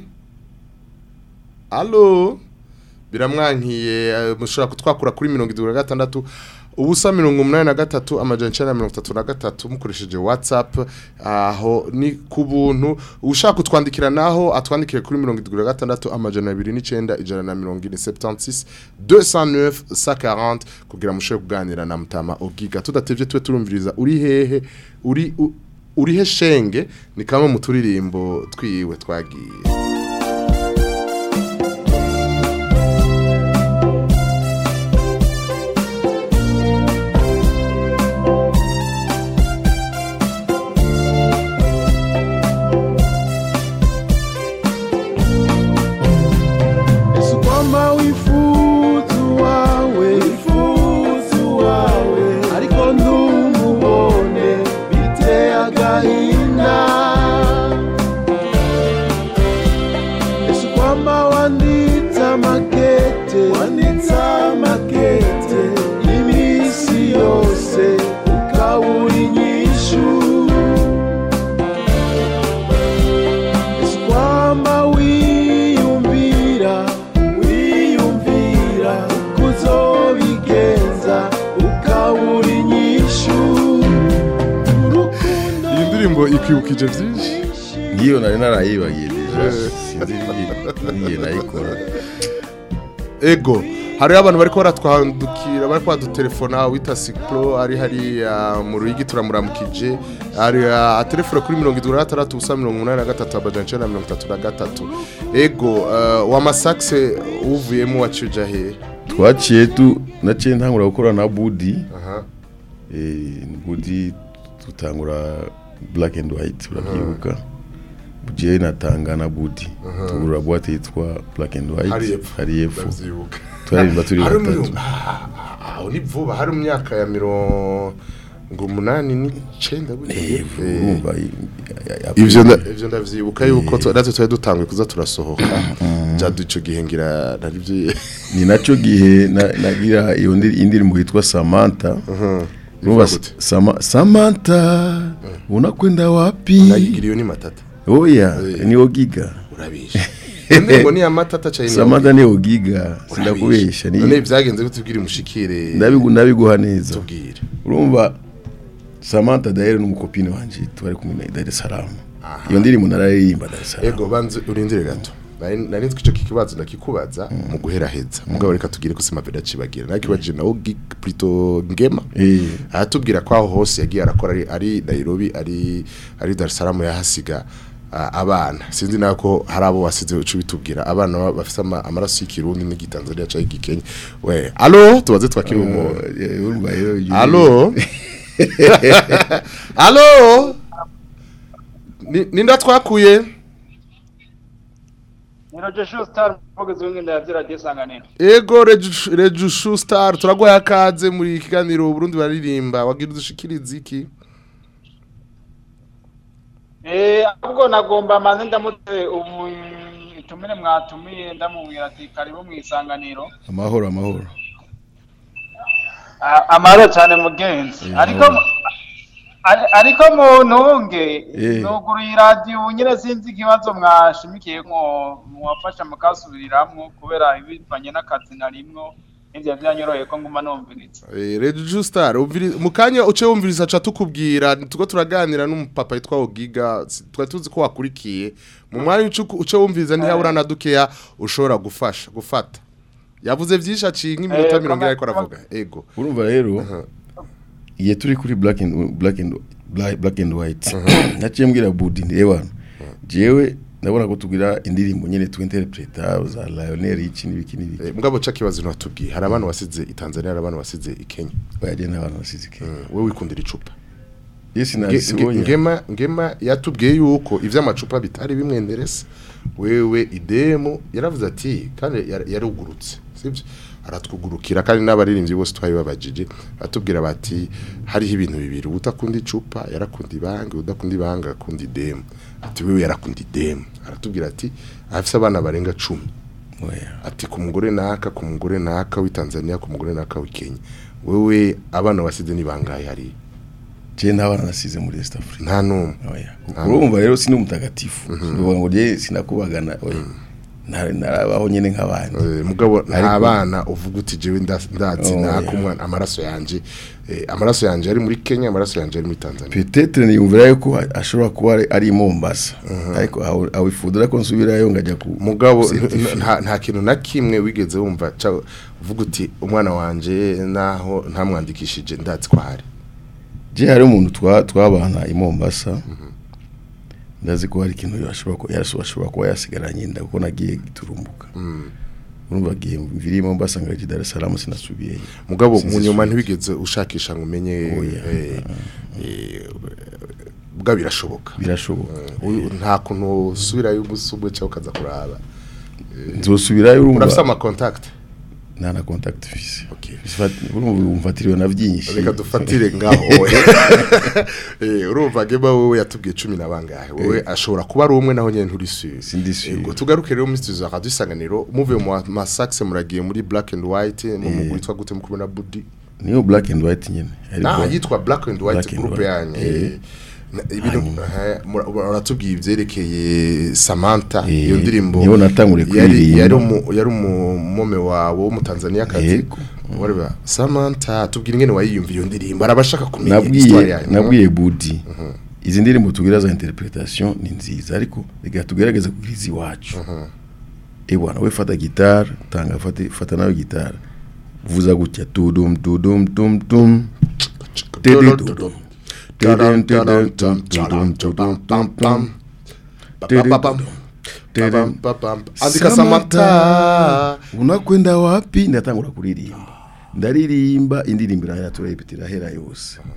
alo biramwankiye eh, mushobora kutwakura kuri mirongo itatu na gatandatu ubusa mirongo umunani na gatatu amajana icenda na mirongo itatu na gatatu mukoresheje whatsapp aho ni ku buntu ushaka kutwandikira naho atwandikire kuri mirongo itatu na gatandatu amajana abiri n'icenda ijana na mirongo ine 76 209 140 kugira mushobore kuganira na mutama ogiga tudatevye tube turumviriza uri hehe uri u- uri he shenge ni kamwe mu turirimbo twiwe twagiye Yesu kwamba wifuzu wawe wifuzu wawe ariko ntumubone biteye agahinda Yesu kwamba wanditse amakete wanditse amakete iminsi yose ukabura inyishu Yesu kwamba wiyumvira wiyumvira kuzobigenza ukabura inyishu iyi ndirimbo ikwibukije byinshi ngiyo nari narayibagiye deja sinzi ngiye nayikora ego hariho abantu bariko baratwandukira bariko badutelefona wita siklo ari hariya mu ruyigi turamuramukije ari atelefone kuri mirongo itatu na gatandatu ubusa mirongo umunani na gatatu amajana icenda na mirongo itatu na gatatu ego uh, wa masakse uvuyemo wacuja he twaciye tu naciye ntangura gukora na budi Aha. eh budi tutangura black and white urabyibuka je natanga na budi Aha. tugura boîte yitwa black and white Hari epfo. hari epfo Ndavyibuka. turirimba turi Hari batatu mu- ah, ah, aho ni vuba hari mu myaka ya mirongo ngo umunani n'icenda Eh, urumva i- ya- ivyo nda- ivyo ndavyibuka yuko tu- natwe twari dutanguye kuza turasohoka jadu ico gihe ngira narivyo ni naco gihe na- nagira iyo ndi- indirimbo yitwa Samantha urumva gute? Sama- Samantha unakwenda wapi nayigira iyo ni matata oya ni ogiga urabisha indirimbo ni ya matata cyane Samantha ni ogiga sindakubesha ni none vyagenze gute ubwira umushikire ndabigu ndabiguha neza tubwire urumva Samantha daire n'umukopine wanje twari kumwe na Dar es Salaam iyo ndirimbo nararirimba Dar es Salaam ego banze urindire gato nari nari nzi ko ico kikibazo ndakikubaza mu guheraheza mugabo reka tugire ko sima veda cibagira nakibaje nawo gig plutôt ngema eh aratubwira ko aho hose yagiye arakora ari, ari Nairobi ari ari Dar es Salaam yahasiga ah, abana sinzi nako hari abo wasize ucu bitubwira abana ba- bafite ama- amaraso y'ikirundi n'igitanzania cyangwa igikenya we allo tubaze twakiri umu eh, urumva rero iyo- allo allo Ni- ninda twakuye Niroje Star mvugizi w'ingenda yavyira disanganiro. ego Reju- rejushu star turaguha akaze muri kiganiro Burundi baririmba wagira udushikiriza iki Eh ahubwo nagomba manze ndamutse ubu itumire mwatumiye ndamubwira ati karibu mu isanganiro. amahoro amahoro Ah, Amahoro cyane mugenzi. Ariko ari- ariko mu ntunge Eh. nuguruye radio ubu nyine sinzi ikibazo mwashimikiye ko mwafasha mukasubiriramwo kubera ibivanye n'akazi narimwo n'ivyo vyanyoroheye ko nguma numviriza. Eh, Reju Star umviri- mu kanya uce wumviriza aca tukubwira tuko turaganira n'umupapa yitwa Ogiga si- twari tuzi ko wakurikiye mu mwanya uce uce wumviriza ntihabura na dukeya ushobora gufasha gufata yavuze vyinshi aciye nk'iminota Eh, mirongo ine ariko kama- aravuga ego urumva rero igihe turi kuri black and black and black, black and white naciye mbwira budi reba jewe ndabona ko tugira indirimbo nyene twinterpreta za Lionel iki n'ibiki n'ibiki Eh, mugabo ca kibazo ntatubwiye hari abantu wasize i Tanzania hari abantu wasize i Kenya baje n'abantu basize iki wewe wikundira icupa yesi Nge- nge- nasiboya ngema ngema yatubwiye yuko ivy'amacupa bitari bimwenderese wewe idemu yaravuze ati kandi yar- yarugurutse sibyo aratwugurukira kandi n'abaririmbyi bose twabibabajije atubwira bati hariho ibintu bibiri udakunda icupa yarakunda ibanga udakunda ibanga akunda idemu ati wewe yarakunda idemu aratubwira ati afise abana barenga cumi ati ku mugore naka ku mugore naka w'i Tanzania ku mugore naka w'i Kenya wewe abana wasize ni bangahe hari je ntabana nasize muri East Africa nta numwe oya urumva rero sindi umutagatifu bivuga ngo je sinakubagana oya Na- narabaho nyene nk'abandi Eh, mugabo nta Ariko- bana uvuga uti jewe nda- ndazi Oh, naka yeah. umwana amaraso yanje eh, amaraso yanje ari muri Kenya amaraso yanje ari muri Tanzania peut-être niyumvira yuko ashobora kuba ari- ari i Mombasa ariko aho- awifudura ko nsubirayo ngajya ku mugabo certifier. n- nta nta kintu na kimwe wigeze wumva ca uvuga uti umwana wanje naho ntamwandikishije ndazi ko hari je hari umuntu twa twabana i Mombasa ndazi ko hari ikintu yashobora ko yashobora kuba yasigaranye nda kuko nagiye giturumbuka urumva gihe mviri i Mombasa ngaje Dar es Salaam sinasubiyeyo mugabo Sinzi mu nyuma subiza. ntibigeze ushakisha ngo umenye eh, eh, bwa birashoboka birashoboka Uyu- nta kuntu usubirayo umusubwe cyangwa ukaza kuraba nzosubirayo urumva urafise ama contact nta na contact fise Sifat- urumva umfatiriwe na byinshi reka dufatire ngaho eh urumva geba wowe yatubwiye 10 na bangahe wowe ashobora kuba ari umwe naho nyene nturi sûr sindi sûr Ego tugaruke rero muri studio za Radio Isanganiro muve mu ma saxe muragiye muri black and white mu mugwi twa gute mukuru na Budi niyo black and white nyene na Ariko- yitwa black and white Black and group White. yanyu Eh. eh, na- ibintu eh, mura- uratubwiye ivyerekeye Samantha Eh, iyo ndirimbo niho natanguriye yari kuririmba. yari umu- yari umumome wawe wo mu Tanzania kazi Yego. wareba Samantha tubwire ingene wayiyumva iyo ndirimbo arabashaka kumenya histoire nabwiye yanyu nabwiye budi izi ndirimbo tugira za interpretation ni nziza ariko reka tugerageze kugira izi iwacu eh bwana we fata gitara tanga fata fata nawe gitara vuza gutya tudum tudum tum tum Tidi tudum. Tidum, tidum, tum, tudum, tudum, tum, tum. Tidi tudum. Tidum. andika Samantha unakwenda wapi ndatangura kuririmba ndaririmba indirimbo irahera turayipita irahera yose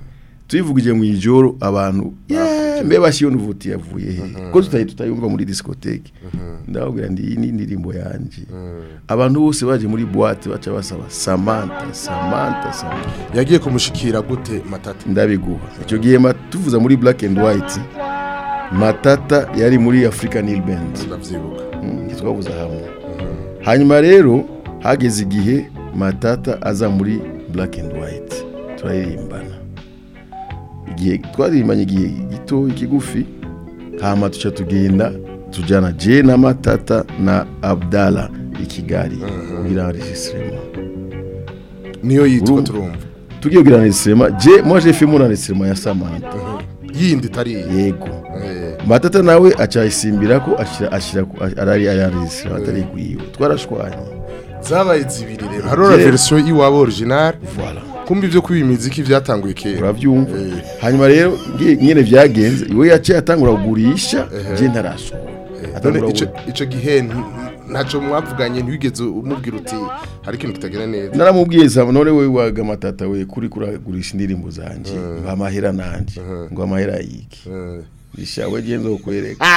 tuyivugije mu ijoro abantu "Yeah, mbe bashiyo nuvuti yavuye he ko tutayi tutayumva muri discothèque ndababwira ndi iyi ni indirimbo yanje abantu bose baje muri boîte baca basaba Samantha Samantha Samantha yagiye kumushikira gute matata ndabiguha icyo gihe ma- tuvuza muri black and white matata yari muri african hill band ndavyibuka twavuza hamwe hanyuma rero hageze igihe matata aza muri black and white turaririmbana igihe twaririmbanye igihe gito ikigufi hama tuca tugenda tujyana je na matata na abdala i kigali kugira enregistrement niyo yitwa Urumva? turumva tugiye kugira enregistrement je moi j'ai fait mon enregistrement ya Samantha yindi tari yego matata nawe acayisimbira ko ashira ashira ku- arari ayaregistrement atari kuyiwe twarashwanye zabaye zibiri rero harora Rero- version iwabo original voilà kumva ivyo kwiba imiziki vyatanguye kera uravyumva hanyuma rero ngi- nyene vyagenze iwe yaciye atangura kugurisha je ntarasohora none atangura ico kugu- ico gihe nti- ntaco mwavuganye ntiwigeze umubwira uti hari ikintu kitagenda neza naramubwiye sa none we waga matata we kuri kuragurisha indirimbo zanje ngo amahera nanje ngo amahera yiki ishawe je nzokwereka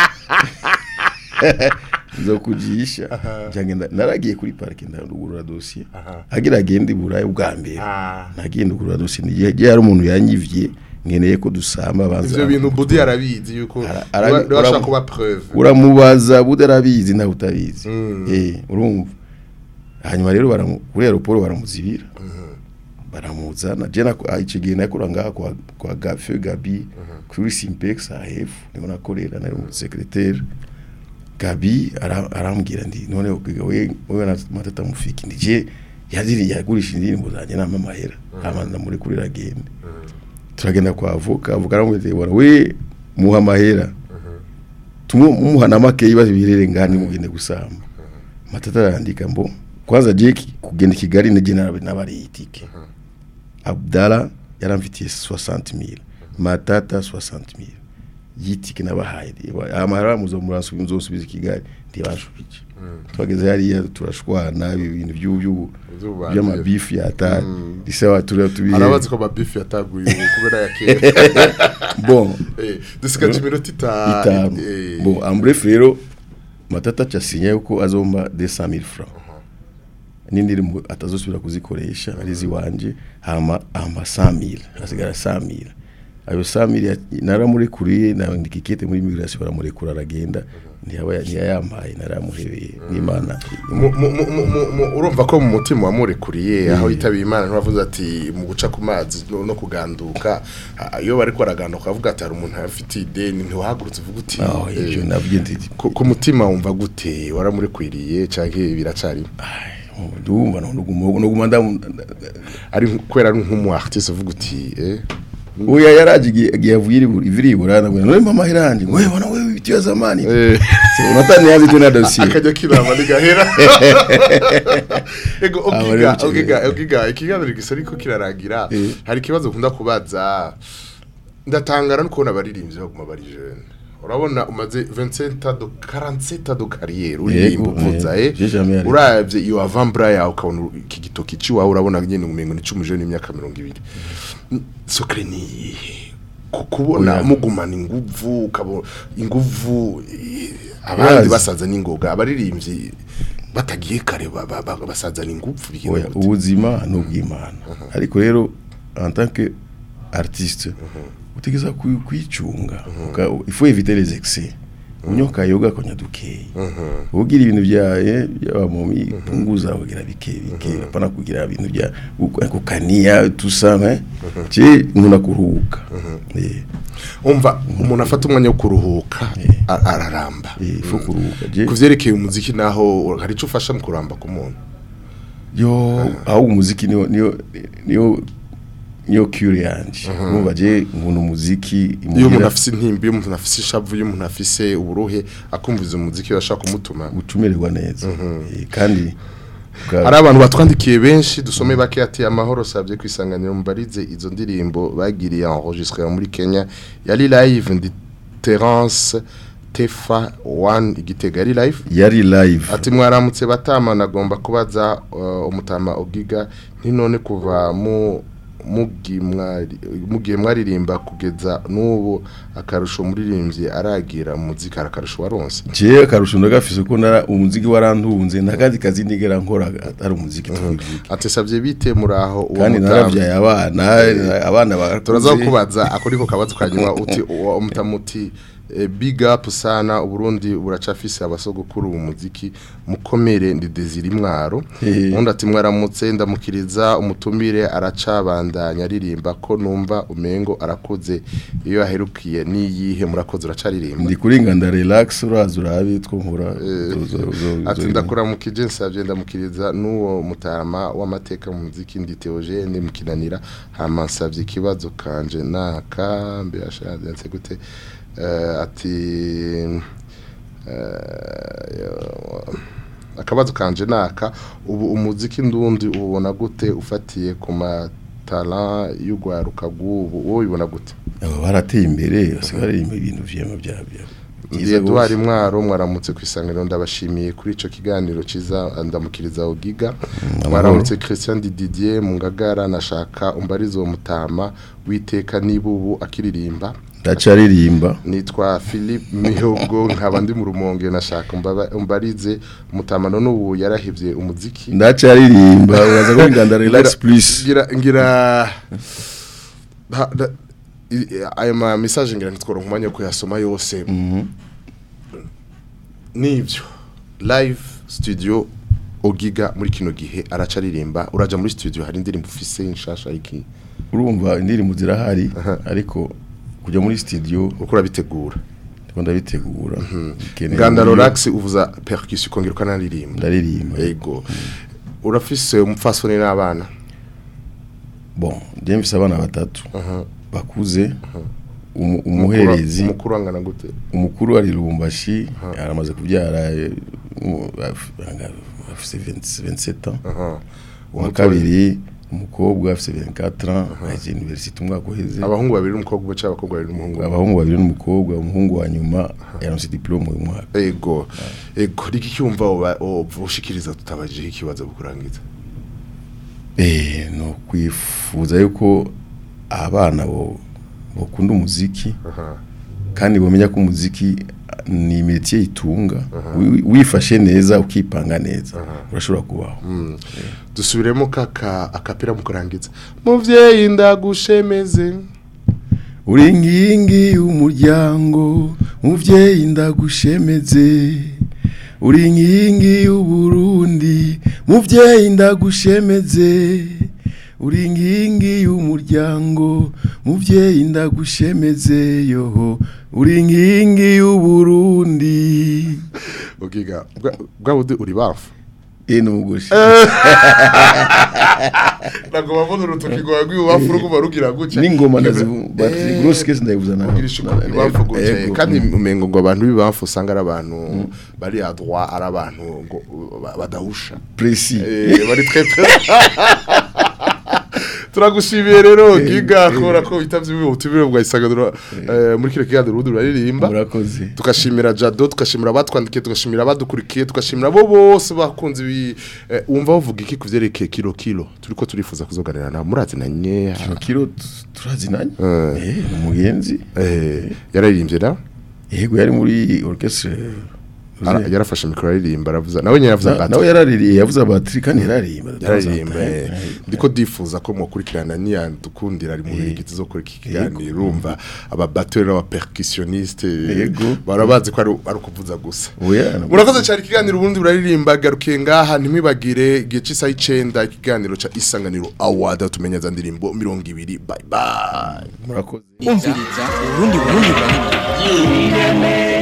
nzokujisha njagenda naragiye kuri parike ndugurura dossier agira agende burayi bwa mbere nagiye ndugurura dossier nigihe gihe hari umuntu yanyivye nkeneye ko dusamba banza ivyo bintu budi arabizi yuko arabi- niba ashaka uramu- kuba preuve uramubaza budarabizi nawe utabizi eh urumva hanyuma rero baramu kuri aeroport baramuzibira baramuzana je na icyo gihe nakora ngaha kwa kwa Gafe Gabi kuri Simpex AF niko nakorera nari mu secrétaire Gabi ara- arambwira ndi none ukwiga we we na matata mufiki ndi je yaziri yagurisha indirimbo zanjye nama amahera amanza muri kuri ragende turagenda kwa avoka avoka aramwete bora we muha amahera tumuha na make ibibazo birere ngani mugende gusamba matata arandika mbo kwanza Jake kugenda i Kigali nije nabari itike Abdala yaramfitiye 60000 matata 60000 yitike nabahaye amahera muzo muransubiza muzosubiza i Kigali ntibashubije twageze hariya turashwana ibintu by'ubu Zuba- by'amabifu yatari risawa turi tubihe arabazi ko amabifu yataguye ubu kubera ya kera bon Eh, dusigaje iminota itanu itanu Eh, bon en bref rero matata casinye yuko azomba 200000 francs n'indirimbo atazosubira kuzikoresha ari ziwanje hama hama 100000 hasigara 100000 ayo 100000 ya- naramurikuriye nandika ikete muri immigration baramurekura aragenda ntiyaba ntiyayampaye naramuhebeye n'imana mu- mu- mu- mu- mu- mu- urumva ko mu mutima wamurekuriye aho yitabiye imana ntibavuze ati mu guca ku mazi no no kuganduka ah, iyo bariko baraganduka bavuga ati hari umuntu afite ideni ntiwahagurutse uvuga uti aho eh, ibyo nabyo ndi ku ku mutima wumva gute waramurekwiriye canke biracari ndumva nuguma nuguma ndamu ari nk- kubera ari nk'umu artiste uvuga uti eh Oya yaraje igihe igihe yavuye iri- iviri burana ngo none mama hiranje ngo wewe bana wewe biti ya zamani Eh. unatani yazi tena dossier akajya kirama nigahera ego Aba ogiga rero icyo ogiga gihe. ogiga ikiganiro gisa ariko kirarangira Eh. hari ikibazo ukunda kubaza ndatangara no kubona abaririmbyi baguma bari jeune urabona umaze 27 do 47 do carrière uririmba Yego, uvuza eh, eh j'ai jamais arrêté. uravye iyo avambra yawe ukabona iki gitoki ciwawe urabona nyene umengo ni cumi jeune imyaka 200 sokre ni iyihe? Ku- kubona Oya. mugumana inguvu ukabona inguvu eh, abandi Urazi. basaza n'ingoga abaririmbyi batagiye kare ba- ba- ba- basaza n'inguvu bigenda oya gute? ubuzima ni ubw'imana ariko rero en tant que artiste utegeza kwi- kwicunga uka- il faut éviter les excès unyoka yoga konya dukeyi ugira ibintu byaye by'abamomi punguza ugira bike bike apana kugira ibintu bya uku- kukania tusame je umuntu kuruhuka eh umva umuntu afata umwanya wo kuruhuka a- araramba il faut kuruhuka je kuvyerekeye umuziki naho hari ico ufasha mu kuramba ku muntu yo aho umuziki niyo niyo niyo niyo cure yanje urumva je nkunda umuziki iyo imuhira- umuntu afise intimba iyo umuntu afise ishavu iyo umuntu afise uburuhe akumviza umuziki bashaka kumutuma ucumererwa neza Eh, kandi uka- hari abantu batwandikiye benshi dusome bake ati amahoro savye kwisanganira mubarize izo ndirimbo bagiriye enregistré muri Kenya yari live ndi Terence Tefa 1 igitega yari live yari live ati mwaramutse batama nagomba kubaza uh, umutama ogiga ntinone kuva mu mugi mwari mugiye mwaririmba kugeza n'ubu akarusho muririmbye aragira muzika arakarusho waronse je akarusho ndagafise ko nara umuziki warantunze nakandi kazi ndigera nkora ari umuziki twivike ati savye bite muraho uwo kandi mutamu- naravyaye abana abana barakuze. turaza kubaza ako niko kabazo kanyuma uti uwo mutamuti eh, big up sana uburundi buracafise abasogokuru mu muziki mukomere ndi Desire Mwaro Hehe. undi ati mwaramutse ndamukiriza umutumire aracabandanya aririmba ko numva umengo arakoze iyo aherukiye niyihe murakoze uracaririmba ndi kuri nganda relax uraza urabe two nkora zo- zo- zo- ati zo- ndakuramukije nsabye ndamukiriza n'uwo mutama w'amateka mu muziki ndi Theogene mukinanira hama nsabye ikibazo kanje naka mbe ashaje gute Eh, ati eh, yo- akabazo kanje naka ubu umuziki ndundi ubona gute ufatiye ku matala y'ugwaruka rw'ubu wowe ubibona gute aba barateye imbere basigaye baririmba ibintu vyema bya bya Ndi Edouard Mwaro mwaramutse ku isanganiro ndabashimiye kuri ico kiganiro ciza ndamukiriza Ogiga mwaramutse Christian Didier mu ngagara nashaka umbarizo mutama witeka nibubu akiririmba ndacaririmba nitwa Philip Mihogo nkaba ndi mu rumonge nashaka umbaba- umbarize mutama none ubu yarahivye umuziki ndacaririmba uraza kuri nganda relax Ngira- plus ngira ngira ha- da- i- ayo ma message ngira ntitworo nkumanya yo kuyasoma yose nivyo live studio ogiga muri kino gihe aracaririmba uraja muri studio hari indirimbo ufise inshasha iki urumva indirimbo zirahari ariko kujya muri studio uko urabitegura ndiko ndabitegura Nkeneye nganda uburyo- relax uvuza percussion ukongera ukanaririmba ndaririmba yego urafise umupfasoni n'abana bon je mfise abana batatu bakuze umu- Umukuru- umuherezi umukuru angana gute umukuru ari Lubumbashi aramaze kubyara eh, mu- af- anga- afise 20 27 ans uwa Umutoya. kabiri umukobwa afise 24 ans aje university umwaka uheze abahungu babiri n'umukobwa cyangwa abakobwa babiri n'umuhungu abahungu babiri n'umukobwa umuhungu wa nyuma yaronse diplome uyu mwaka ego ego riki cyumva uba- ubushikiriza tutabajije ikibazo bukurangiza eh no kwifuza yuko abana bo bakunda umuziki kandi bamenya ko umuziki ni métier itunga Wi- wifashe neza ukipanga neza urashobora kubaho dusubiremo kaka akapira mukurangiza muvyeyi ndagushemeze uri nkingi y'umuryango muvyeyi ndagushemeze uri nkingi y'uburundi muvyeyi ndagushemeze uri nkingi y'umuryango muvyeyi ndagushemeze yoho uri nkingi y'uburundi ugiga bwa- bwa budi uri bafu eh n'umugushi ntabwo babona urutoki rwawe rw'ibubafu rukuba rugira gutya n'ingoma ndazivu bati grosse case ndayivuza nawe ugirisha ibubafu gutya kandi umengo ngo abantu b'ibubafu usanga ari abantu bari à droit ari abantu ngo ba- badahusha précis Eh, bari très turagushimiye rero giga kubera ko bitavye ubutumire bwa isagadura muri kino kiganiro urundi ruraririmba murakoze tukashimira Jado tukashimira abatwandikiye tukashimira abadukurikiye tukashimira abo bose bakunze ibi eh, wumva bavuga iki kuvyerekeye kilo kilo turiko turifuza kuzoganira na murazinanye kilo kilo tu- turazinanye Eh. eh umugenzi eh yararirimbye na yego yari muri orchestre Ara- yarafashe mikoro aririmba aravuza nawe nyine yavuze Na- ati nawe yaraririye yavuze batiri kandi yararirimba yararirimba eh. ndiko difuza ko mukurikirana niya dukundira ari mu bigiti zo kuri iki kiganiro urumva aba batteur n'aba percussionniste Yego. barabazi ko ari ari ukuvuza gusa oya murakoze cyane ikiganiro ubundi buraririmba garukiye ngaha ntimwibagire igihe cy'isaha icenda ikiganiro ca isanganiro award tumenya za ndirimbo mirongo ibiri bye bye murakoze umviriza urundi burundi burundi